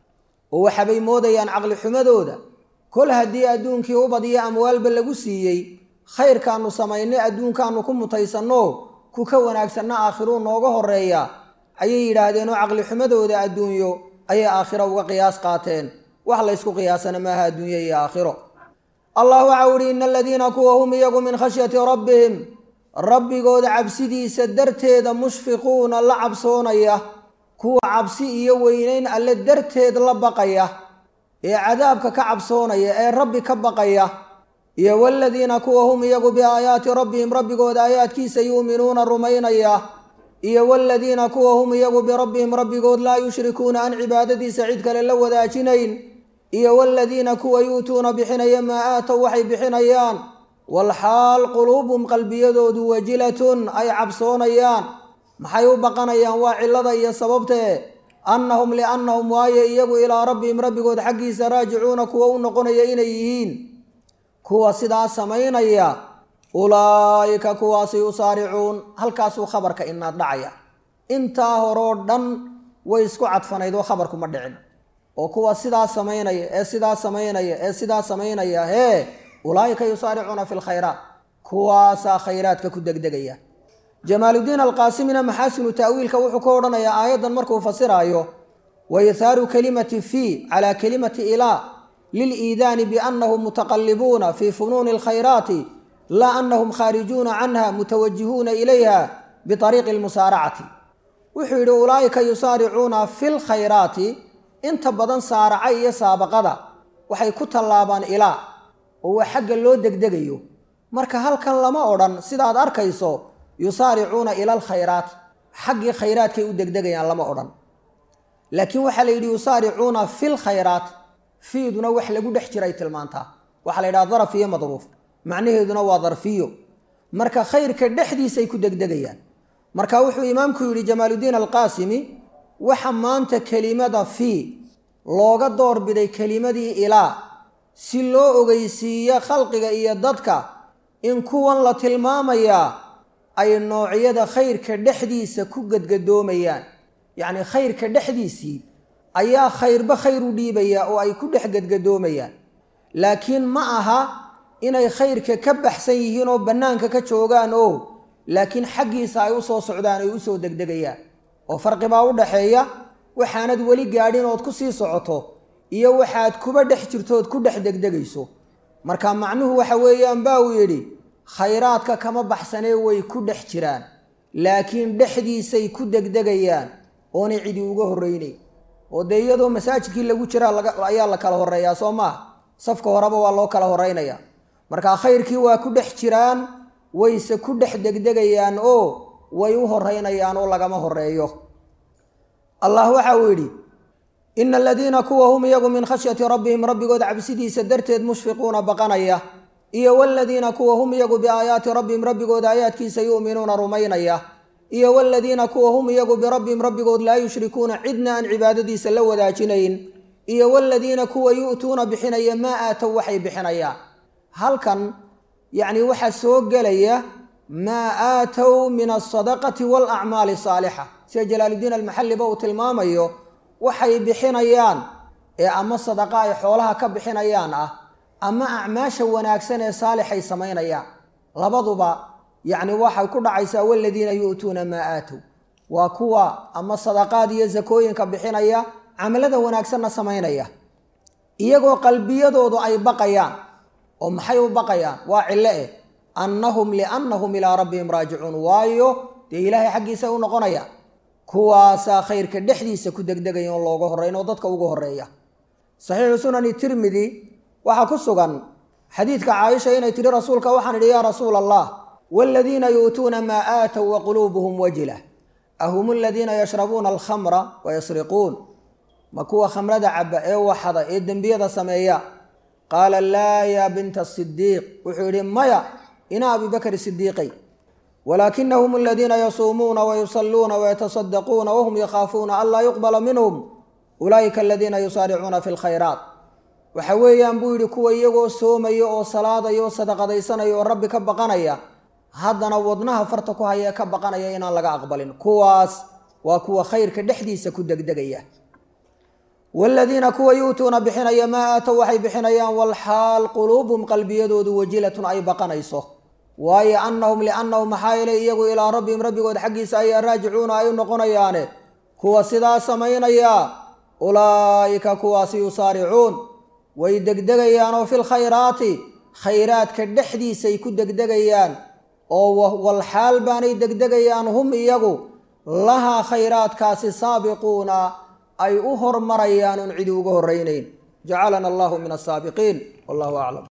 oo waxabay moodayaan caqli xumadooda kol haddii adduunkii ubad iyo amwaalba lagu siiyey khayrkaanu samaynay adduunkaanu ku mutaysanno ku ka wanaagsanna aakhiruu nooga horeeya ayay yidhaahdeenoo caqli xumadooda adduunyo ayay aakhiro uga qiyaas qaateen wax laysku qiyaasana maaha adduunyo iyo aakhiro allah waxau ihi ina aladiina kuwa hum iyagu min khashyati rabbihim rabbigooda cabsidiisa darteeda mushfiquuna la cabsoonaya kuwa cabsi iyo weynayn alle darteed la baqaya ee cadaabka ka cabsoonaya ee rabbi ka baqaya iyo waladiina kuwa hum iyagu biaayaati rabbihim rabbigooda aayaadkiisa yuuminuuna rumaynaya iyo waladiina kuwa hum iyagu birabbihim rabbigood laa yushrikuuna aan cibaadadiisa cid kale la wadaajinayn iyo waladiina kuwa yu'tuuna bixinaya maa aatow waxay bixinayaan walxaal quluubum qalbiyadoodu wajilatun ay cabsoonayaan maxay u baqanayaan waa cillada iyo sababtee annahum liannahum waaye iyagu ilaa rabbihim rabbigood xaggiisa raajicuuna kuwa u noqonaya inay yihiin kuwa sidaa samaynaya ulaa'ika kuwaasi yusaaricuun halkaasuu khabarka inaad dhacaya intaa horoo dhan way isku cadfanayd oo khabarku ma dhicin oo kuwa sidaa samaynaya ee sidaa samaynaya ee sidaa samaynaya hee ulaa'ika yusaaricuuna fi lkhayraat kuwaasaa khayraadka ku degdegaya jamaaludiin alqaasimina maxaasinu ta'wiilka wuxuu ka odhanayaa aayaddan markuu fasiraayo waithaaru kalimati fii calaa kalimati ilaa liliidaani biannahum mutaqallibuuna fii funuuni alkhayraati laa annahum khaarijuuna canha mutawajihuuna ilayha biariiqi almusaaracati wuxuu yidhi ulaa'ika yusaaricuuna fi lkhayraati inta badan saaraca iyo saabaqada waxay ku tallaabaan ilaa oo waa xagga loo degdegayo marka halkan lama odhan sidaad arkayso yusaaricuuna ila alkhayraat xaggii khayraadkay u degdegayaan lama odhan laakiin waxaa la yidhi yusaaricuuna fil khayraat fiiduna wax lagu dhex jiray tilmaantaa waxaa la yidhaha daraf iyo madruuf macnaheeduna waa darfiyo marka khayrka dhexdiisay ku degdegayaan marka wuxuu imaamku yidhi jamaaludiin alqaasimi waxa maanta kelimada fii looga doorbiday kelimadii ilaa si loo ogeysiiyo khalqiga iyo dadka in kuwan la tilmaamayaa ay noocyada khayrka dhexdiisa ku gadgadoomayaan yacni khayrka dhexdiisii ayaa khayrba khayr u dhiibaya oo ay ku dhex gadgadoomayaan laakiin ma aha inay khayrka ka baxsan yihiin oo bannaanka ka joogaan oo laakiin xaggiisa ay u soo socdaan ay u soo degdegayaan oo farqibaa u dhaxeeya waxaanad weli gaadhin ood ku sii socoto iyo waxaad kuba dhex jirtood ku dhex degdegayso marka macnuhu waxa weeyaan baa uu yidhi khayraadka kama baxsanee way ku dhex jiraan laakiin dhexdiisay ku degdegayaan oonay cidi uga horreynay oo dee iyadoo masaajidkii lagu jiraa ayaa la kala horreeyaa soo maaha safka horeba waa loo kala horreynaya marka khayrkii waa ku dhex jiraan wayse ku dhex degdegayaan oo way u horreynayaan oo lagama horreeyo allah waxa uu yidhi ina aladiina kuwa hum iyagu min khashyati rabbihim rabbigood cabsidiisa darteed mushfiquuna baqanaya iyo waladiina kuwa hum iyagu biaayaati rabbihim rabbigooda aayaadkiisa yu'minuuna rumaynaya iyo waladiina kuwa hum iyagu birabbihim rabbigood laa yushrikuuna cidna aan cibaadadiisa la wadaajinayn iyo waladiina kuwa yu'tuuna bixinaya maa aatow waxay bixinayaan halkan yacni waxaa soo gelaya maa aatow min alsadaqati waalacmaali saalixa sida jalaaludiin almaxalliba uu tilmaamayo waxay bixinayaan ee ama sadaqa ay xoolaha ka bixinayaan ah ama acmaasha wanaagsan ee saalixay samaynayaan labaduba yacni waxay ku dhacaysaa waladiina yu'tuuna maa aatow waa kuwa ama sadaqaad iyo sakooyinka bixinaya camalada wanaagsanna samaynaya iyagoo qalbiyadoodu ay baqayaan oo maxay u baqayaan waa cillo eh annahum liannahum ilaa rabbihim raajicuun waayo dee ilaahay xaggiisa u noqonayaan kuwaasaa khayrka dhexdiisa ku degdegaya on looga horreyn oo dadka ugu horreeya saxiixu sunani tirmidi waxaa ku sugan xadiidka caaisha inay tidhi rasuulka waxaan idhi yaa rasuula allah waaladiina yu'tuuna maa aatow wa quluubuhum wajila ahum aladiina yashrabuuna alkhamra wa yasriquun ma kuwa khamrada caba ee waxada ee dembiyada sameeya qaala laa yaa binta sidiiq wuxuu yidhi maya ina abibakri sidiiqay walaakinahum aladiina yasuumuuna wayusalluuna wayatasaddaquuna wahum yakhaafuuna an laa yuqbala minhum ulaa'ika aladiina yusaaricuuna fi lkhayraat waxa weeyaan buu yidhi kuwa iyagoo soomaya oo salaadaya oo sadaqadaysanaya oo rabbi ka baqanaya haddana wadnaha farta ku haya ka baqanaya inaan laga aqbalin kuwaas waa kuwa khayrka dhexdiisa ku degdegaya waaladiina kuwa yu'tuuna bixinaya maa aatow waxay bixinayaan walxaal quluubum qalbiyadoodu wajilatun ay baqanayso waayo annahum liannahum maxaa yeelay iyagu ilaa rabbihim rabbigood xaggiisa ayaa raajicuuna ay u noqonayaane kuwa sidaa samaynaya ulaa'ika kuwaasi yusaaricuun way degdegayaan oo fil khayraati khayraadka dhexdiisay ku degdegayaan oo walxaal baanay degdegayaan hum iyagu lahaa khayraadkaasi saabiquuna ay u hormarayaan oon cidi uga horraynayn jacalana allahu min asaabiqiin wallahu aclam